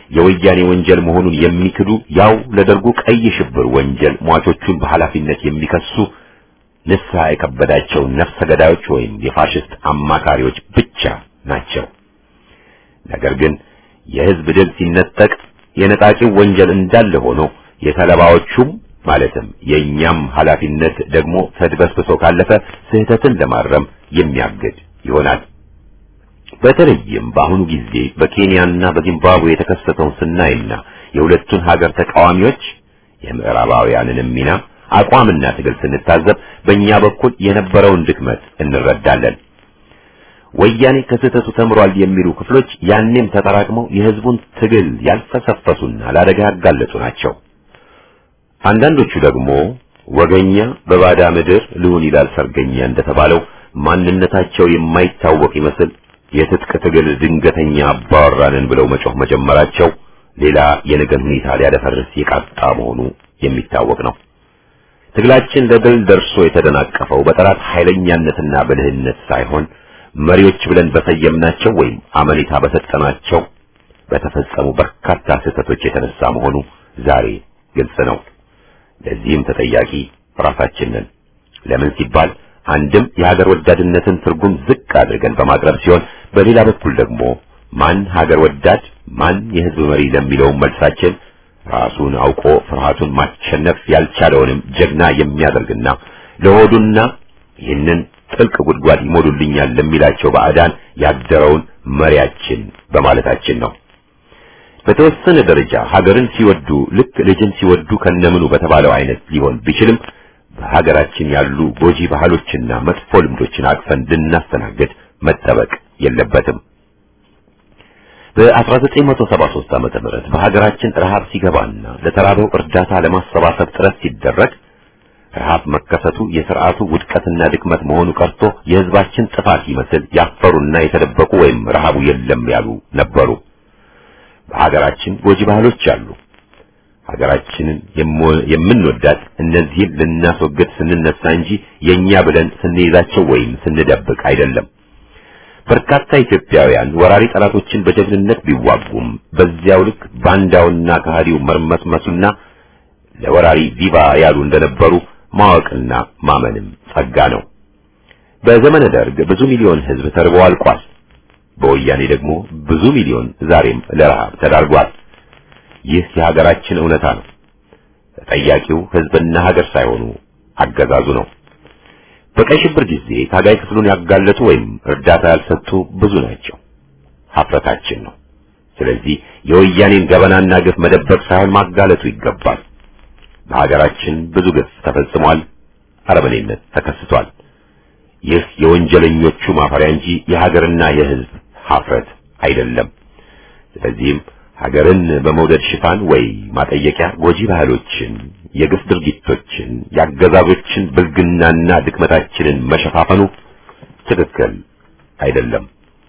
የወያኔ ወንጀል መሆኑን የሚክዱ ያው ለደርጉ ቀይ ሽብር ወንጀል ሟቾቹን በኃላፊነት የሚከሱ ንስሐ የከበዳቸው ነፍሰ ገዳዮች ወይም የፋሽስት አማካሪዎች ብቻ ናቸው። ነገር ግን የህዝብ ድል ሲነጠቅ የነጣቂው ወንጀል እንዳለ ሆኖ የተለባዎቹም ማለትም የእኛም ኃላፊነት ደግሞ ተድበስብሶ ካለፈ ስህተትን ለማረም የሚያግድ ይሆናል። በተለይም በአሁኑ ጊዜ በኬንያና በዚምባብዌ የተከሰተውን ስናይና የሁለቱን ሀገር ተቃዋሚዎች የምዕራባውያንንም ሚና አቋምና ትግል ስንታዘብ በእኛ በኩል የነበረውን ድክመት እንረዳለን። ወያኔ ከስህተቱ ተምሯል የሚሉ ክፍሎች ያኔም ተጠራቅመው የህዝቡን ትግል ያልፈሰፈሱና ለአደጋ ያጋለጡ ናቸው። አንዳንዶቹ ደግሞ ወገኛ በባዳ ምድር ልሁን ይላል ሰርገኛ እንደተባለው ማንነታቸው የማይታወቅ ይመስል የትጥቅ ትግል ድንገተኛ አባወራንን ብለው መጮህ መጀመራቸው ሌላ የነገን ሁኔታ ሊያደፈርስ የቃጣ መሆኑ የሚታወቅ ነው። ትግላችን ለድል ደርሶ የተደናቀፈው በጠላት ኃይለኛነትና ብልህነት ሳይሆን መሪዎች ብለን በሰየምናቸው ወይም አመኔታ በሰጠናቸው በተፈጸሙ በርካታ ስህተቶች የተነሳ መሆኑ ዛሬ ግልጽ ነው። ለዚህም ተጠያቂ ራሳችን ነን። ለምን ሲባል አንድም የሀገር ወዳድነትን ትርጉም ዝቅ አድርገን በማቅረብ ሲሆን፣ በሌላ በኩል ደግሞ ማን ሀገር ወዳድ ማን የህዝብ መሪ ለሚለው መልሳችን ራሱን አውቆ ፍርሃቱን ማሸነፍ ያልቻለውንም ጀግና የሚያደርግና ለሆዱና ይህንን ጥልቅ ጉድጓድ ይሞሉልኛል ለሚላቸው ባዕዳን ያደረውን መሪያችን በማለታችን ነው። በተወሰነ ደረጃ ሀገርን ሲወዱ ልክ ልጅን ሲወዱ ከነምኑ በተባለው አይነት ሊሆን ቢችልም በሀገራችን ያሉ ጎጂ ባህሎችና መጥፎ ልምዶችን አቅፈን እንድናስተናግድ መጠበቅ የለበትም። በ1973 ዓመተ ምህረት በሀገራችን ረሃብ ሲገባና ለተራበው እርዳታ ለማሰባሰብ ጥረት ሲደረግ ረሃብ መከሰቱ የስርዓቱ ውድቀትና ድክመት መሆኑ ቀርቶ የህዝባችን ጥፋት ይመስል ያፈሩና የተደበቁ ወይም ረሃቡ የለም ያሉ ነበሩ። በሀገራችን ጎጂ ባህሎች አሉ። ሀገራችንን የምንወዳት እነዚህን ልናስወግድ ስንነሳ እንጂ የኛ ብለን ስንይዛቸው ወይም ስንደብቅ አይደለም። በርካታ ኢትዮጵያውያን ወራሪ ጠላቶችን በጀግንነት ቢዋጉም በዚያው ልክ ባንዳውና ከሃዲው መርመስመሱና ለወራሪ ቪቫ ያሉ እንደነበሩ ማወቅና ማመንም ጸጋ ነው። በዘመነ ደርግ ብዙ ሚሊዮን ህዝብ ተርቦ አልቋል። በወያኔ ደግሞ ብዙ ሚሊዮን ዛሬም ለረሃብ ተዳርጓል። ይህ የሀገራችን እውነታ ነው። ተጠያቂው ህዝብና ሀገር ሳይሆኑ አገዛዙ ነው። በቀይ ሽብር ጊዜ ታጋይ ክፍሉን ያጋለጡ ወይም እርዳታ ያልሰጡ ብዙ ናቸው። ሀፍረታችን ነው። ስለዚህ የወያኔን ገበናና ግፍ መደበቅ ሳይሆን ማጋለጡ ይገባል። በሀገራችን ብዙ ግፍ ተፈጽሟል። አረመኔነት ተከስቷል። ይህ የወንጀለኞቹ ማፈሪያ እንጂ የሀገርና የህዝብ ሀፍረት አይደለም። ስለዚህም ሀገርን በመውደድ ሽፋን ወይ ማጠየቂያ ጎጂ ባህሎችን፣ የግፍ ድርጊቶችን፣ የአገዛዞችን ብልግናና ድክመታችንን መሸፋፈኑ ትክክል አይደለም።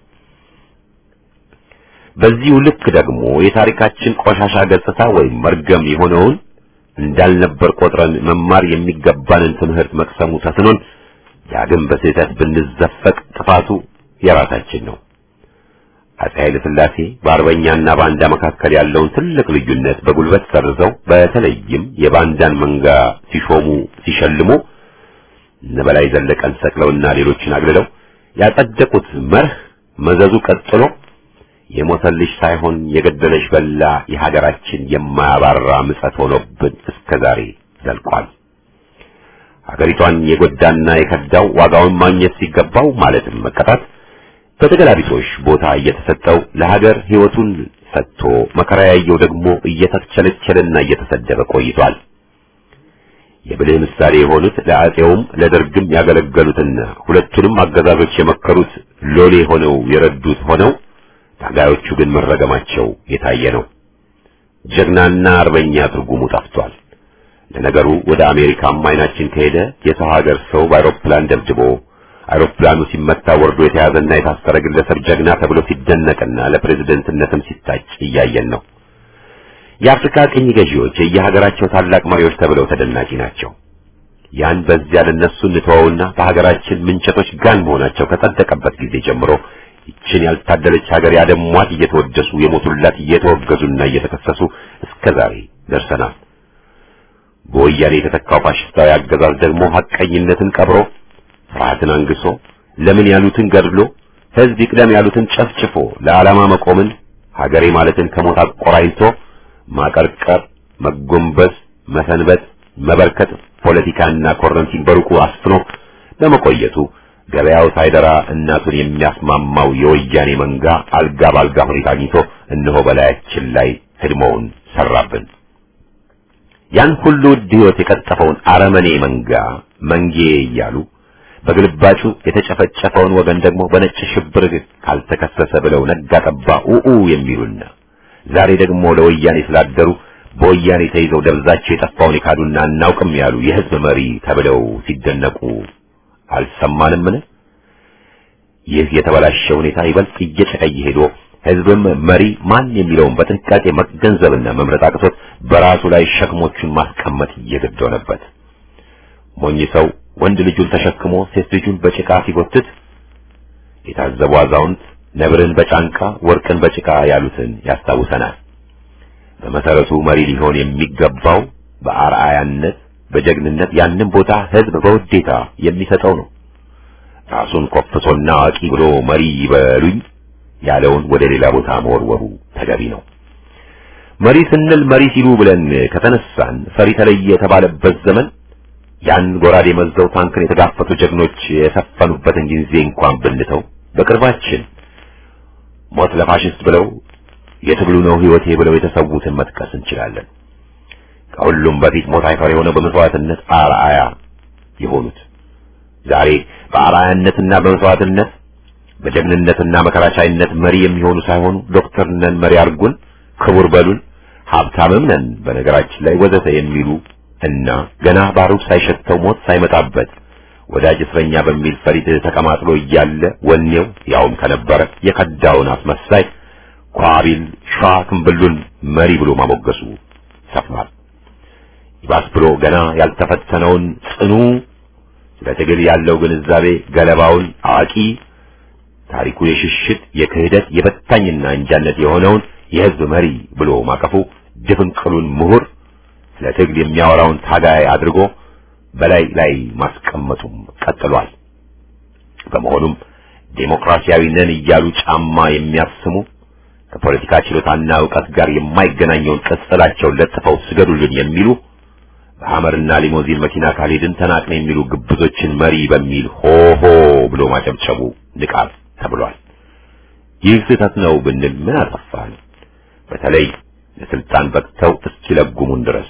በዚሁ ልክ ደግሞ የታሪካችን ቆሻሻ ገጽታ ወይም መርገም የሆነውን እንዳልነበር ቆጥረን መማር የሚገባንን ትምህርት መቅሰሙ ተስኖን ዳግም በስህተት ብንዘፈቅ ጥፋቱ የራሳችን ነው። አፄ ኃይለ ሥላሴ በአርበኛና ባንዳ መካከል ያለውን ትልቅ ልዩነት በጉልበት ሰርዘው በተለይም የባንዳን መንጋ ሲሾሙ ሲሸልሙ እነ በላይ ዘለቀን ሰቅለውና ሌሎችን አግልለው ያጸደቁት መርህ መዘዙ ቀጥሎ የሞተልሽ ሳይሆን የገደለሽ በላ የሀገራችን የማያባራ ምጸት ሆኖብን እስከ ዛሬ ዘልቋል። ሀገሪቷን የጎዳና የከዳው ዋጋውን ማግኘት ሲገባው ማለትም መቀጣት በተገላቢጦሽ ቦታ እየተሰጠው ለሀገር ሕይወቱን ሰጥቶ መከራ ያየው ደግሞ እየተቸለቸለና እየተሰደበ ቆይቷል። የብልህ ምሳሌ የሆኑት ለአፄውም ለደርግም ያገለገሉትና ሁለቱንም አገዛዞች የመከሩት ሎሌ ሆነው የረዱት ሆነው ታጋዮቹ ግን መረገማቸው የታየ ነው። ጀግናና አርበኛ ትርጉሙ ጠፍቷል። ለነገሩ ወደ አሜሪካም አይናችን ከሄደ የሰው ሀገር ሰው በአውሮፕላን ደብድቦ አውሮፕላኑ ሲመታ ወርዶ የተያዘና የታሰረ ግለሰብ ጀግና ተብሎ ሲደነቅና ለፕሬዝደንትነትም ሲታጭ እያየን ነው። የአፍሪካ ቅኝ ገዢዎች የየሀገራቸው ታላቅ መሪዎች ተብለው ተደናቂ ናቸው። ያን በዚያ ለነሱ እንተወውና በሀገራችን ምንቸቶች ጋን መሆናቸው ከጸደቀበት ጊዜ ጀምሮ ይችን ያልታደለች ሀገር ያደሟት እየተወደሱ የሞቱላት እየተወገዙና እየተከሰሱ እስከ ዛሬ ደርሰናል። በወያኔ የተተካው ፋሽስታዊ አገዛዝ ደግሞ ሐቀኝነትን ቀብሮ ፍርሃትን አንግሶ ለምን ያሉትን ገድሎ ሕዝብ ይቅደም ያሉትን ጨፍጭፎ ለዓላማ መቆምን ሀገሬ ማለትን ከሞት አቆራኝቶ ማቀርቀር፣ መጎንበስ፣ መሰንበት፣ መበርከት ፖለቲካና ኮረንቲን በሩቁ አስፍኖ በመቆየቱ ገበያው ሳይደራ እናቱን የሚያስማማው የወያኔ መንጋ አልጋ ባልጋ ሁኔታ አግኝቶ እነሆ በላያችን ላይ ህድሞውን ሰራብን። ያን ሁሉ ውድ ሕይወት የቀጠፈውን አረመኔ መንጋ መንጌ እያሉ በግልባጩ የተጨፈጨፈውን ወገን ደግሞ በነጭ ሽብር ካልተከሰሰ ብለው ነጋ ጠባ ኡኡ የሚሉና ዛሬ ደግሞ ለወያኔ ስላደሩ በወያኔ ተይዘው ደብዛቸው የጠፋውን የካዱና እናውቅም ያሉ የህዝብ መሪ ተብለው ሲደነቁ አልሰማንምን? ይህ የተበላሸ ሁኔታ ይበልጥ እየጨቀየ ሄዶ ህዝብም መሪ ማን የሚለውን በጥንቃቄ መገንዘብና መምረጥ አቅቶት በራሱ ላይ ሸክሞቹን ማስቀመጥ እየገድ ሆነበት። ሞኝ ሰው ወንድ ልጁን ተሸክሞ ሴት ልጁን በጭቃ ሲጎትት የታዘቡ አዛውንት ነብርን በጫንቃ ወርቅን በጭቃ ያሉትን ያስታውሰናል። በመሰረቱ መሪ ሊሆን የሚገባው በአርአያነት በጀግንነት ያንን ቦታ ህዝብ በውዴታ የሚሰጠው ነው። ራሱን ኮፍሶና አዋቂ ብሎ መሪ ይበሉኝ ያለውን ወደ ሌላ ቦታ መወርወሩ ተገቢ ነው። መሪ ስንል መሪ ሲሉ ብለን ከተነሳን ፈሪ ተለየ የተባለበት ዘመን ያን ጎራዴ መዘው ታንክን የተጋፈቱ ጀግኖች የሰፈኑበትን ጊዜ እንኳን ብንተው በቅርባችን ሞት ለፋሽስት ብለው የትግሉ ነው ህይወቴ ብለው የተሰዉትን መጥቀስ እንችላለን። ከሁሉም በፊት ሞት አይፈር የሆነው በመስዋዕትነት አርአያ የሆኑት ዛሬ በአርአያነትና በመስዋዕትነት በጀግንነትና መከራቻይነት መሪ የሚሆኑ ሳይሆኑ ዶክተር ነን መሪ አርጉን፣ ክቡር በሉን፣ ሀብታምም ነን በነገራችን ላይ ወዘተ የሚሉ እና ገና ባሩድ ሳይሸተው ሞት ሳይመጣበት ወዳጅ እስረኛ በሚል ፈሪድ ተቀማጥሎ እያለ ወኔው ያውም ከነበረ የከዳውን አስመሳይ ኳቢል ሸዋ ክንብሉን መሪ ብሎ ማሞገሱ ሰፍኗል። ይባስ ብሎ ገና ያልተፈተነውን ጽኑ ስለ ትግል ያለው ግንዛቤ ገለባውን አዋቂ ታሪኩ የሽሽት የክህደት የበታኝና እንጃነት የሆነውን የህዝብ መሪ ብሎ ማቀፉ ድፍንቅሉን ምሁር ስለ ትግል የሚያወራውን ታጋይ አድርጎ በላይ ላይ ማስቀመጡም ቀጥሏል። በመሆኑም ዴሞክራሲያዊ ነን እያሉ ጫማ የሚያስሙ ከፖለቲካ ችሎታና ዕውቀት ጋር የማይገናኘውን ቅጽላቸውን ለጥፈው ስገዱልን የሚሉ በሐመርና ሊሞዚን መኪና ካልሄድን ተናቅን የሚሉ ግብዞችን መሪ በሚል ሆሆ ብሎ ማጨብጨቡ ንቃት ተብሏል። ይህ ስህተት ነው ብንል ምን አጠፋን? በተለይ ለስልጣን በቅተው እስኪለጉሙን ድረስ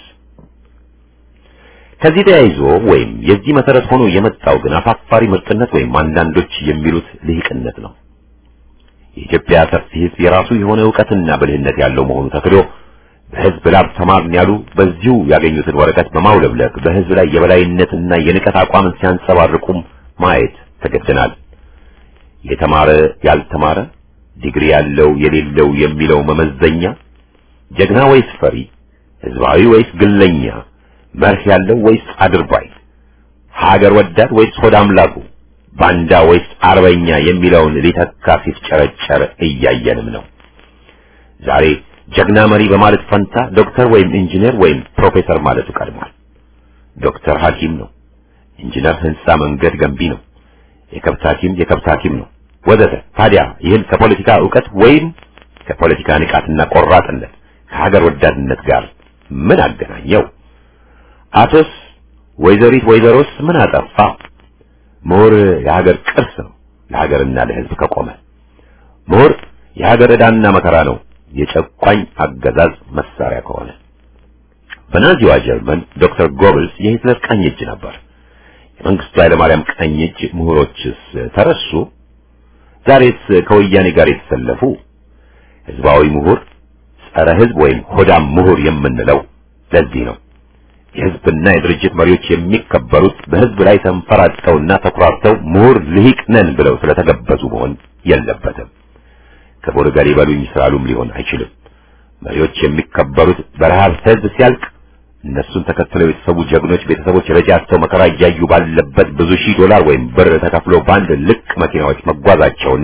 ከዚህ ተያይዞ ወይም የዚህ መሰረት ሆኖ የመጣው ግን አፋፋሪ ምርጥነት ወይም አንዳንዶች የሚሉት ልሂቅነት ነው። የኢትዮጵያ ሰፊ ሕዝብ የራሱ የሆነ ዕውቀትና ብልህነት ያለው መሆኑ ተክዶ በሕዝብ ላብ ተማርን ያሉ በዚሁ ያገኙትን ወረቀት በማውለብለቅ በሕዝብ ላይ የበላይነትና የንቀት አቋምን ሲያንጸባርቁም ማየት ተገድናል። የተማረ ያልተማረ፣ ዲግሪ ያለው የሌለው የሚለው መመዘኛ ጀግና ወይስ ፈሪ፣ ሕዝባዊ ወይስ ግለኛ መርህ ያለው ወይስ አድርባይ፣ ሀገር ወዳድ ወይስ ሆድ አምላኩ፣ ባንዳ ወይስ አርበኛ የሚለውን ሊተካ ሲፍጨረጨር እያየንም ነው። ዛሬ ጀግና መሪ በማለት ፈንታ ዶክተር ወይም ኢንጂነር ወይም ፕሮፌሰር ማለቱ ቀድሟል። ዶክተር ሐኪም ነው፣ ኢንጂነር ህንጻ መንገድ ገንቢ ነው፣ የከብት ሐኪም የከብት ሐኪም ነው ወዘተ። ታዲያ ይህን ከፖለቲካ ዕውቀት ወይም ከፖለቲካ ንቃትና ቆራጥነት ከሀገር ወዳድነት ጋር ምን አገናኘው? አቶስ ወይዘሪት ወይዘሮስ ምን አጠፋ? ምሁር የሀገር ቅርስ ነው ለሀገርና ለሕዝብ ከቆመ። ምሁር የሀገር ዕዳና መከራ ነው የጨቋኝ አገዛዝ መሳሪያ ከሆነ። በናዚዋ ጀርመን ዶክተር ጎብልስ የሂትለር ቀኝ እጅ ነበር። የመንግስቱ ኃይለማርያም ቀኝ እጅ ምሁሮችስ ተረሱ? ዛሬስ ከወያኔ ጋር የተሰለፉ ህዝባዊ ምሁር፣ ጸረ ህዝብ ወይም ሆዳም ምሁር የምንለው ለዚህ ነው። የህዝብና የድርጅት መሪዎች የሚከበሩት በህዝብ ላይ ተንፈራጠውና ተኩራርተው ምሁር ልሂቅ ነን ብለው ስለተገበዙ መሆን የለበትም። ክቡር ገሌ በሉኝ ስላሉም ሊሆን አይችልም። መሪዎች የሚከበሩት በረሃብ ህዝብ ሲያልቅ እነሱን ተከትለው የተሰዉ ጀግኖች ቤተሰቦች ረጃቸው መከራ እያዩ ባለበት ብዙ ሺህ ዶላር ወይም ብር ተከፍሎ በአንድ ልቅ መኪናዎች መጓዛቸውና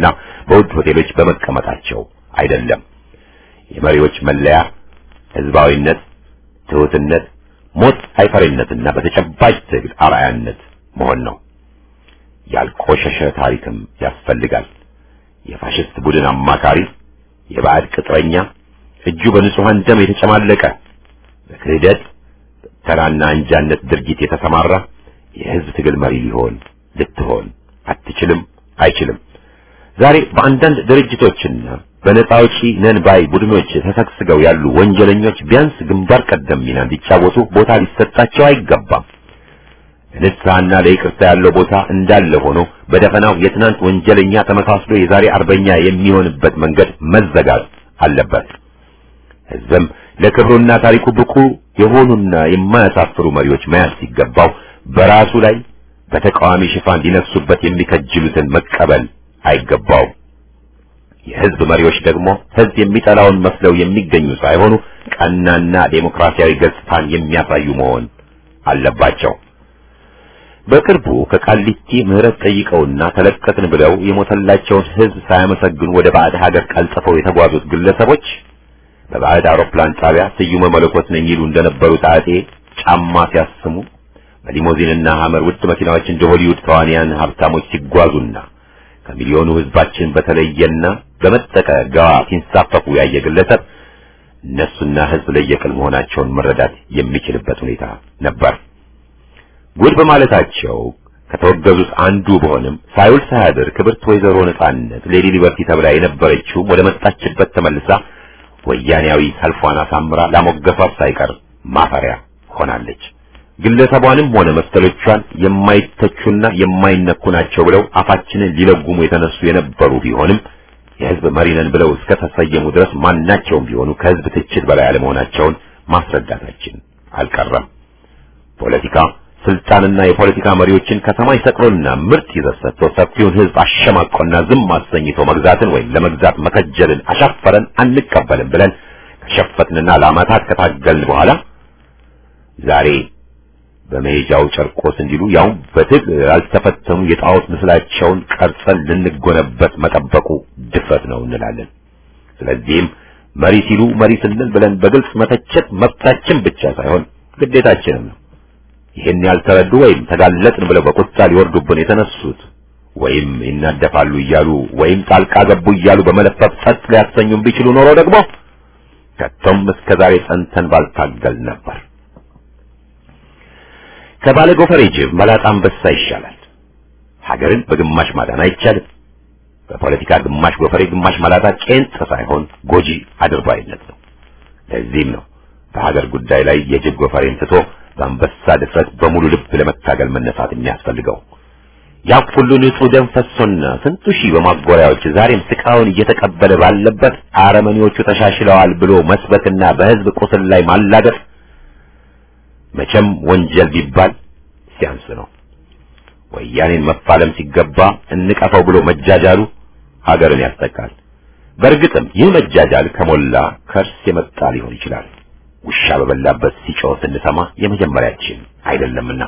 በውድ ሆቴሎች በመቀመጣቸው አይደለም። የመሪዎች መለያ ህዝባዊነት፣ ትሑትነት፣ ሞት አይፈሪነትና በተጨባጭ ትግል አርአያነት መሆን ነው። ያልቆሸሸ ታሪክም ያስፈልጋል። የፋሽስት ቡድን አማካሪ፣ የባዕድ ቅጥረኛ፣ እጁ በንጹሐን ደም የተጨማለቀ በክህደት ተራና አንጃነት ድርጊት የተሰማራ የህዝብ ትግል መሪ ሊሆን ልትሆን አትችልም፣ አይችልም። ዛሬ በአንዳንድ ድርጅቶችና በነፃ አውጪ ነን ባይ ቡድኖች ተሰግስገው ያሉ ወንጀለኞች ቢያንስ ግንባር ቀደም ሚና እንዲጫወቱ ቦታ ሊሰጣቸው አይገባም። ለንስሐና ለይቅርታ ያለው ቦታ እንዳለ ሆኖ በደፈናው የትናንት ወንጀለኛ ተመሳስሎ የዛሬ አርበኛ የሚሆንበት መንገድ መዘጋት አለበት። ህዝብም ለክብሩና ታሪኩ ብቁ የሆኑና የማያሳፍሩ መሪዎች መያዝ ሲገባው በራሱ ላይ በተቃዋሚ ሽፋን ሊነሱበት የሚከጅሉትን መቀበል አይገባውም። የህዝብ መሪዎች ደግሞ ህዝብ የሚጠላውን መስለው የሚገኙ ሳይሆኑ ቀናና ዴሞክራሲያዊ ገጽታን የሚያሳዩ መሆን አለባቸው። በቅርቡ ከቃሊቲ ምህረት ጠይቀውና ተለቀቅን ብለው የሞተላቸውን ህዝብ ሳያመሰግኑ ወደ ባዕድ ሀገር ቀልጥፈው የተጓዙት ግለሰቦች በባዕድ አውሮፕላን ጣቢያ ስዩመ መለኮት ነኝ ይሉ እንደነበሩት አጤ ጫማ ሲያስሙ በሊሞዚንና ሐመር ውድ መኪናዎች እንደ ሆሊውድ ተዋንያን ሀብታሞች ሲጓዙና ከሚሊዮኑ ህዝባችን በተለየና በመጠቀ ገዋ ሲንሳፈፉ ያየ ግለሰብ እነሱና ህዝብ ለየቅል መሆናቸውን መረዳት የሚችልበት ሁኔታ ነበር። ጉድ በማለታቸው ከተወገዙት አንዱ በሆንም ሳይውል ሳያድር ክብርት ወይዘሮ ነጻነት ሌዲ ሊበርቲ ተብላ የነበረችው ወደ መጣችበት ተመልሳ ወያኔያዊ ሰልፏን አሳምራ ላሞገሷት ሳይቀር ማፈሪያ ሆናለች። ግለሰቧንም ሆነ መሰሎቿን የማይተቹና የማይነኩ ናቸው ብለው አፋችንን ሊለጉሙ የተነሱ የነበሩ ቢሆንም የህዝብ መሪ ነን ብለው እስከ ተሰየሙ ድረስ ማናቸውም ቢሆኑ ከህዝብ ትችት በላይ አለመሆናቸውን ማስረዳታችን አልቀረም። ፖለቲካ ስልጣንና የፖለቲካ መሪዎችን ከሰማይ ሰቅሎና ምርጥ ይዘት ሰጥቶ ሰፊውን ህዝብ አሸማቆና ዝም አሰኝቶ መግዛትን ወይም ለመግዛት መከጀልን አሻፈረን አንቀበልም ብለን ከሸፈትንና ለዓመታት ከታገልን በኋላ ዛሬ በመሄጃው ጨርቆስ እንዲሉ ያው በትግል ያልተፈተኑ የጣዖት ምስላቸውን ቀርጸን ልንጎነበት መጠበቁ ድፍረት ነው እንላለን። ስለዚህም መሪ ሲሉ መሪ ስንል ብለን በግልጽ መተቸት መብታችን ብቻ ሳይሆን ግዴታችንም ነው። ይህን ያልተረዱ ወይም ተጋለጥን ብለው በቁጣ ሊወርዱብን የተነሱት ወይም ይናደፋሉ እያሉ ወይም ጣልቃ ገቡ እያሉ በመለፈፍ ጸጥ ሊያሰኙን ቢችሉ ኖሮ ደግሞ ከቶም እስከ ዛሬ ጸንተን ባልታገል ነበር። ከባለ ጎፈሬ ጅብ መላጣ አንበሳ ይሻላል። ሀገርን በግማሽ ማዳን አይቻልም። በፖለቲካ ግማሽ ጎፈሬ ግማሽ መላጣ ቄንጥ ሳይሆን ጎጂ አድርባይነት ነው። ለዚህም ነው በሀገር ጉዳይ ላይ የጅብ ጎፈሬን ትቶ በአንበሳ ድፍረት በሙሉ ልብ ለመታገል መነሳት የሚያስፈልገው። ያ ሁሉ ንጹህ ደም ፈሶና ስንቱ ሺህ በማጎሪያዎች ዛሬም ስቃውን እየተቀበለ ባለበት አረመኔዎቹ ተሻሽለዋል ብሎ መስበክና በህዝብ ቁስል ላይ ማላገጥ መቼም ወንጀል ቢባል ሲያንስ ነው። ወያኔን መፋለም ሲገባ እንቀፈው ብሎ መጃጃሉ ሀገርን ያስጠቃል። በእርግጥም ይህ መጃጃል ከሞላ ከርስ የመጣ ሊሆን ይችላል። ውሻ በበላበት ሲጮህ ስንሰማ የመጀመሪያችን አይደለምና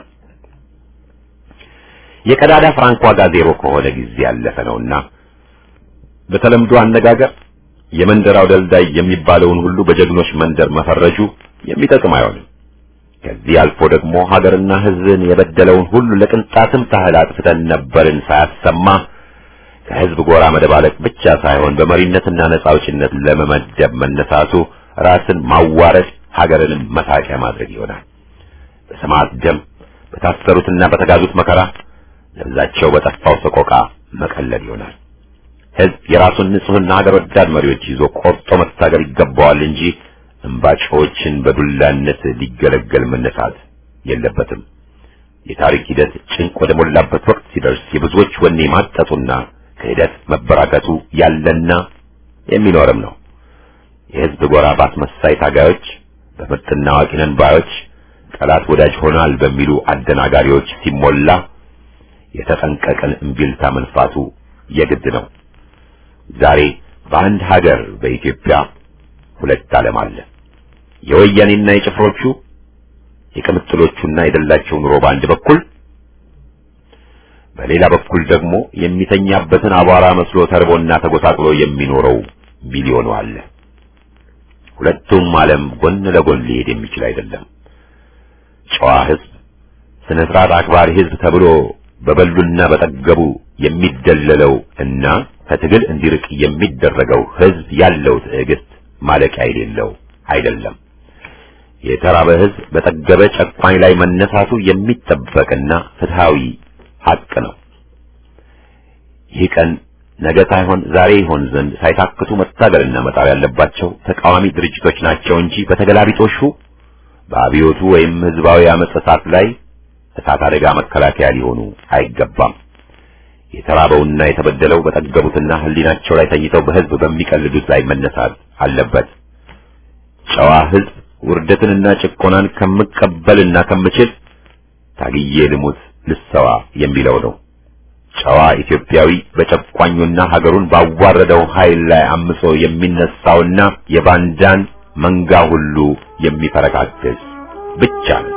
የቀዳዳ ፍራንክ ዋጋ ዜሮ ከሆነ ጊዜ ያለፈ ነውና በተለምዶ አነጋገር የመንደራው ደልዳይ የሚባለውን ሁሉ በጀግኖች መንደር መፈረጁ የሚጠቅም አይሆንም። ከዚህ አልፎ ደግሞ ሀገርና ሕዝብን የበደለውን ሁሉ ለቅንጣትም ታህል አጥፍተን ነበርን ሳያሰማ ከሕዝብ ጎራ መደባለቅ ብቻ ሳይሆን በመሪነትና ነጻ አውጪነት ለመመደብ መነሳቱ ራስን ማዋረድ ሀገርንም መሳቂያ ማድረግ ይሆናል። በሰማዕት ደም በታሰሩትና በተጋዙት መከራ ለብዛቸው በጠፋው ሰቆቃ መቀለል ይሆናል። ሕዝብ የራሱን ንጹሕና ሀገር ወዳድ መሪዎች ይዞ ቆርጦ መታገል ይገባዋል እንጂ እምባጮችን በዱላነት ሊገለገል መነሳት የለበትም። የታሪክ ሂደት ጭንቅ ወደ ሞላበት ወቅት ሲደርስ የብዙዎች ወኔ ማጠጡና ክህደት መበራከቱ ያለና የሚኖርም ነው። የሕዝብ ጎራ ባስመሳይ ታጋዮች፣ በምርጥና አዋቂ ነን ባዮች፣ ጠላት ወዳጅ ሆናል በሚሉ አደናጋሪዎች ሲሞላ የተጠንቀቀን እምቢልታ መንፋቱ የግድ ነው። ዛሬ በአንድ ሀገር በኢትዮጵያ ሁለት ዓለም አለ። የወያኔና የጭፍሮቹ የቅምጥሎቹና የደላቸው ኑሮ በአንድ በኩል፣ በሌላ በኩል ደግሞ የሚተኛበትን አቧራ መስሎ ተርቦና ተጎሳቅሎ የሚኖረው ሚሊዮኑ አለ። ሁለቱም ዓለም ጎን ለጎን ሊሄድ የሚችል አይደለም። ጨዋ ሕዝብ፣ ስነ ስርዓት አክባሪ ሕዝብ ተብሎ በበሉና በጠገቡ የሚደለለው እና ከትግል እንዲርቅ የሚደረገው ሕዝብ ያለው ትዕግስት ማለቂያ የሌለው አይደለም። የተራበ ሕዝብ በጠገበ ጨቋኝ ላይ መነሳቱ የሚጠበቅና ፍትሃዊ ሐቅ ነው። ይህ ቀን ነገ ሳይሆን ዛሬ ይሆን ዘንድ ሳይታክቱ መታገልና መጣር ያለባቸው ተቃዋሚ ድርጅቶች ናቸው እንጂ በተገላቢጦሹ በአብዮቱ ወይም ህዝባዊ አመጽ እሳት ላይ እሳት አደጋ መከላከያ ሊሆኑ አይገባም። የተራበውና የተበደለው በጠገቡትና ህሊናቸው ላይ ተኝተው በህዝብ በሚቀልዱት ላይ መነሳት አለበት። ጨዋ ህዝብ ውርደትንና ጭቆናን ከምቀበልና ከምችል ታግዬ ልሙት ልሰዋ የሚለው ነው። ጨዋ ኢትዮጵያዊ በጨቋኙና ሀገሩን ባዋረደው ኃይል ላይ አምጾ የሚነሳውና የባንዳን መንጋ ሁሉ የሚፈረካክስ ብቻ ነው።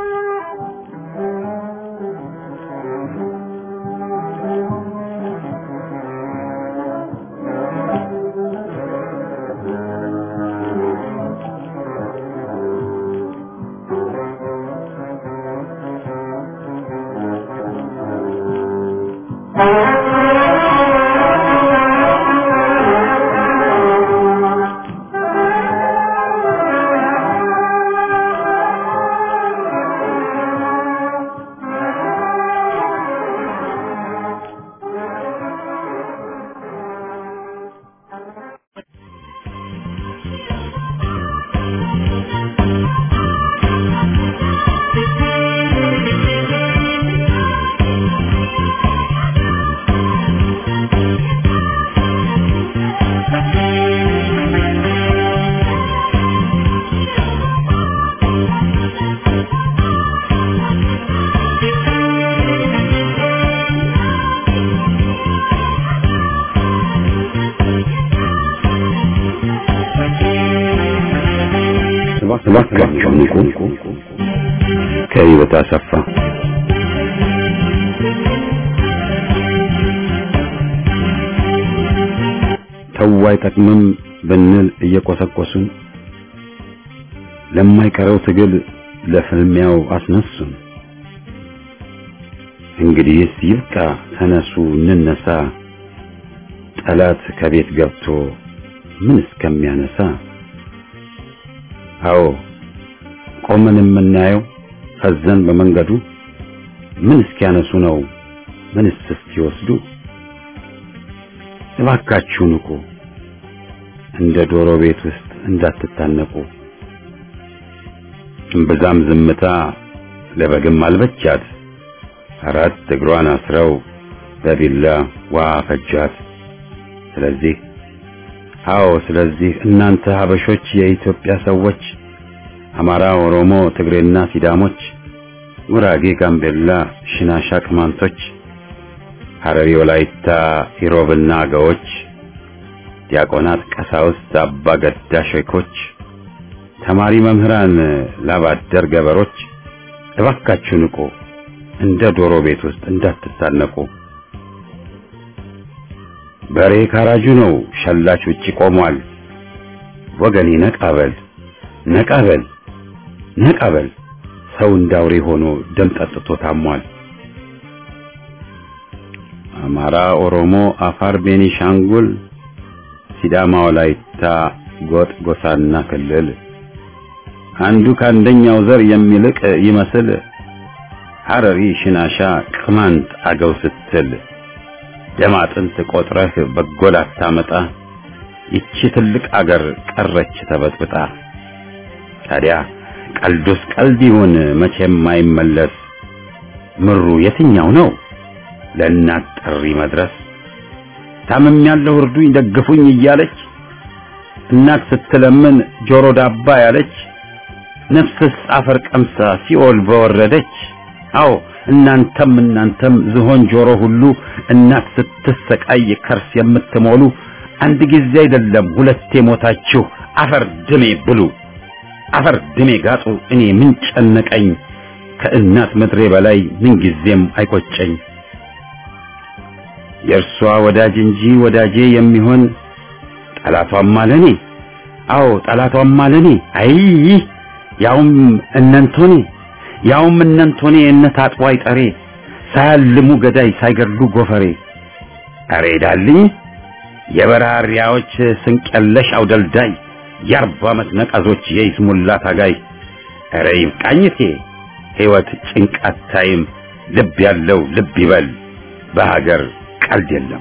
እባካችሁ ንቁ። ከህይወት አሰፋ ተው አይጠቅምም ብንል እየቆሰቆሱን ለማይቀረው ትግል ለፍልሚያው አስነሱን። እንግዲህስ ይብቃ፣ ተነሱ እንነሳ፣ ጠላት ከቤት ገብቶ ምን እስከሚያነሳ አዎ ቆመን የምናየው ፈዘን በመንገዱ ምን እስኪያነሱ ነው ምንስ እስኪወስዱ? እባካችሁ ንቁ፣ እንደ ዶሮ ቤት ውስጥ እንዳትታነቁ። እምብዛም ዝምታ ለበግም አልበቻት፣ አራት እግሯን አስረው በቢላ ዋ ፈጃት። ስለዚህ አዎ ስለዚህ እናንተ ሀበሾች የኢትዮጵያ ሰዎች አማራ፣ ኦሮሞ፣ ትግሬና ሲዳሞች፣ ጉራጌ፣ ጋምቤላ፣ ሽናሻ፣ ቅማንቶች፣ ሐረሪ፣ ወላይታ፣ ኢሮብና አገዎች፣ ዲያቆናት፣ ቀሳውስት፣ አባ ገዳ ሼኮች፣ ተማሪ መምህራን፣ ላባደር ገበሮች እባካችሁ ንቁ፣ እንደ ዶሮ ቤት ውስጥ እንዳትታነቁ። በሬ ካራጁ ነው፣ ሸላች ውጪ ቆሟል። ወገኔ ነቃበል ነቃበል ነቃበል፣ ሰው እንዳውሬ ሆኖ ደም ጠጥቶ ታሟል። አማራ፣ ኦሮሞ፣ አፋር፣ ቤኒሻንጉል፣ ሲዳማ፣ ወላይታ፣ ጎጥ፣ ጎሳና ክልል አንዱ ከአንደኛው ዘር የሚልቅ ይመስል ሐረሪ፣ ሽናሻ፣ ቅማንት፣ አገው ስትል ደም አጥንት ቆጥረህ በጎል አታመጣ። ይቺ ትልቅ አገር ቀረች ተበጥብጣ። ታዲያ ቀልዱስ ቀልድ ይሁን መቼም አይመለስ። ምሩ የትኛው ነው ለእናት ጥሪ መድረስ? ታምም ያለው እርዱኝ ደግፉኝ እያለች እናት ስትለምን ጆሮ ዳባ ያለች ነፍስስ አፈር ቀምሳ ሲኦል በወረደች። አዎ እናንተም እናንተም ዝሆን ጆሮ ሁሉ እናት ስትሰቃይ ከርስ የምትሞሉ አንድ ጊዜ አይደለም ሁለቴ ሞታችሁ አፈር ድሜ ብሉ፣ አፈር ድሜ ጋጡ። እኔ ምን ጨነቀኝ ከእናት ምድሬ በላይ ምን ጊዜም አይቆጨኝ። የእርሷ ወዳጅ እንጂ ወዳጄ የሚሆን ጠላቷም አለኔ አዎ ጠላቷም አለኔ አይ ያውም እነንቶኔ ያውም እነንቶኔ እነ ታጥቦ አይጠሬ ሳያልሙ ገዳይ ሳይገድሉ ጎፈሬ አሬ ዳልኝ የበራሪያዎች ስንቀለሽ አውደልዳይ የአርባ ዓመት ነቀዞች የይስሙላ ታጋይ አረ ይብቃኝቴ ሕይወት ጭንቃት ታይም ልብ ያለው ልብ ይበል በሀገር ቀልድ የለም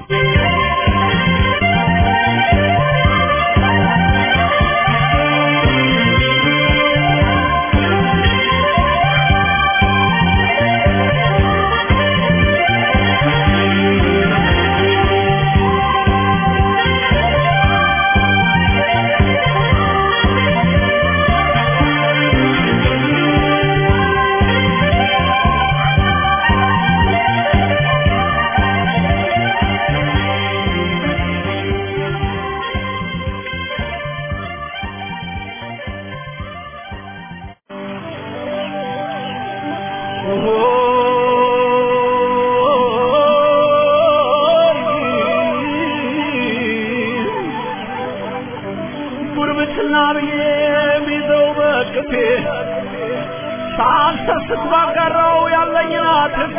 ጉርብትና ብዬ የሚይዘው በቅፌ ሳልሰስት ባጋራው ያለኝን አትርፌ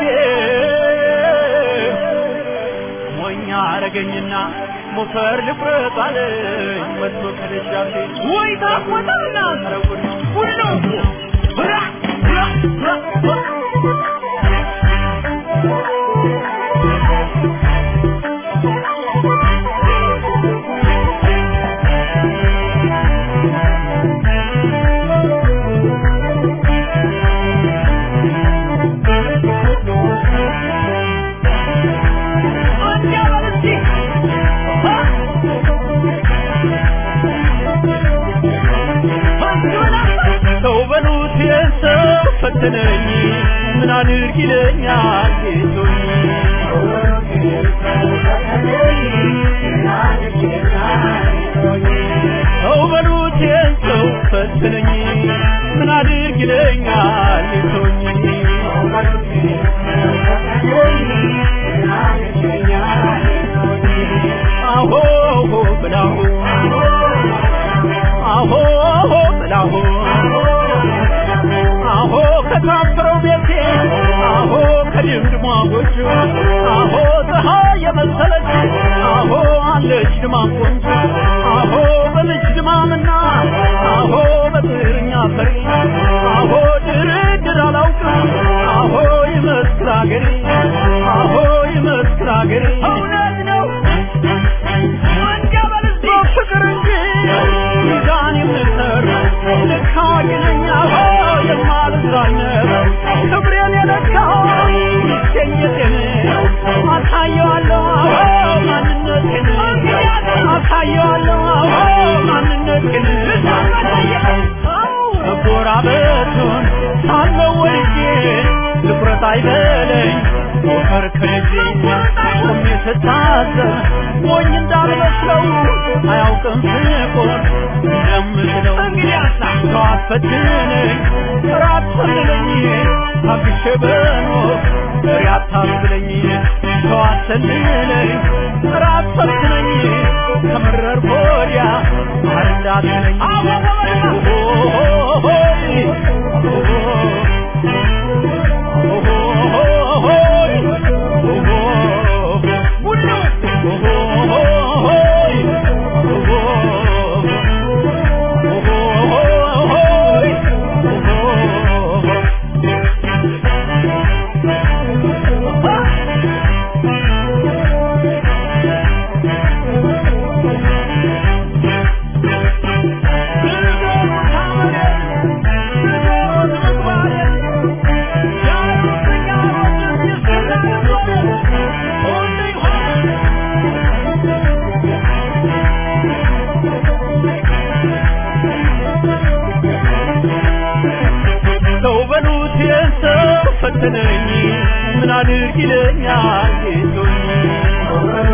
ሞኛ አረገኝና ሞፈር ልቁረጥ አለኝ መጥቶ ከደጃፌ ወይ ታቆጣና ሰረጉድ ሁሉ ብራ ብራ ብራ ሰው በሉት የሰው ፈተነኝ ምን አድርግ ይለኛል ጌቶኝ ሰው በሉት የሰው ፈተነኝ ምን አድርግ ይለኛል ጌቶኝ አሆ ብላሁ አሆ ብላሁ አሆ ከታፈረው ቤቴ አሆ ከድምድሟ ጎጆ አሆ ፀሐይ የመሰለች አሆ አለች ድማም ቆንጆ አሆ በልጅ ድማምና አሆ በጥርኛ ፈሪ አሆ ድርድር አላውቅም አሆ ይመስክር አገሬ አሆ ይመስክር አገሬ እውነት ነው ወንጀል ፍቅር እንጂ ሚዛን የምሰር ልክ አዋቂ ነኝ አሆ የማልዛነብ ክብሬን የለካው ይገኘቴን አሳየዋለሁ አሆ ማንነቴን አሳየዋለሁ አሆ ማንነቴን መጎራበቱን ሳለው ወልጄ ትኩረት አይበለኝ ሞከር ከልጄ ቆሜ ስታዘብ ሞኝ እንዳልመስለው አያውቅም ፍቅር እንደምትለው ሰው አትፈትነኝ ራት ሰልለኝ ታግሼ በኖር ፍሬ አታስብለኝ ሰው አትሰልለኝ ራት ሰልችለኝ ከመረር ወዲያ ማር እንዳትለኝ ሰው በሉት የሰው ፈተነኝ ምን አድርግ ይለኛል ጌቶኝ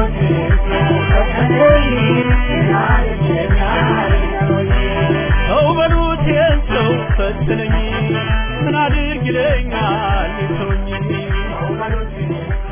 ሰው በሉት የሰው ፈተነኝ ምን አድርግ ይለኛል ጌቶኝ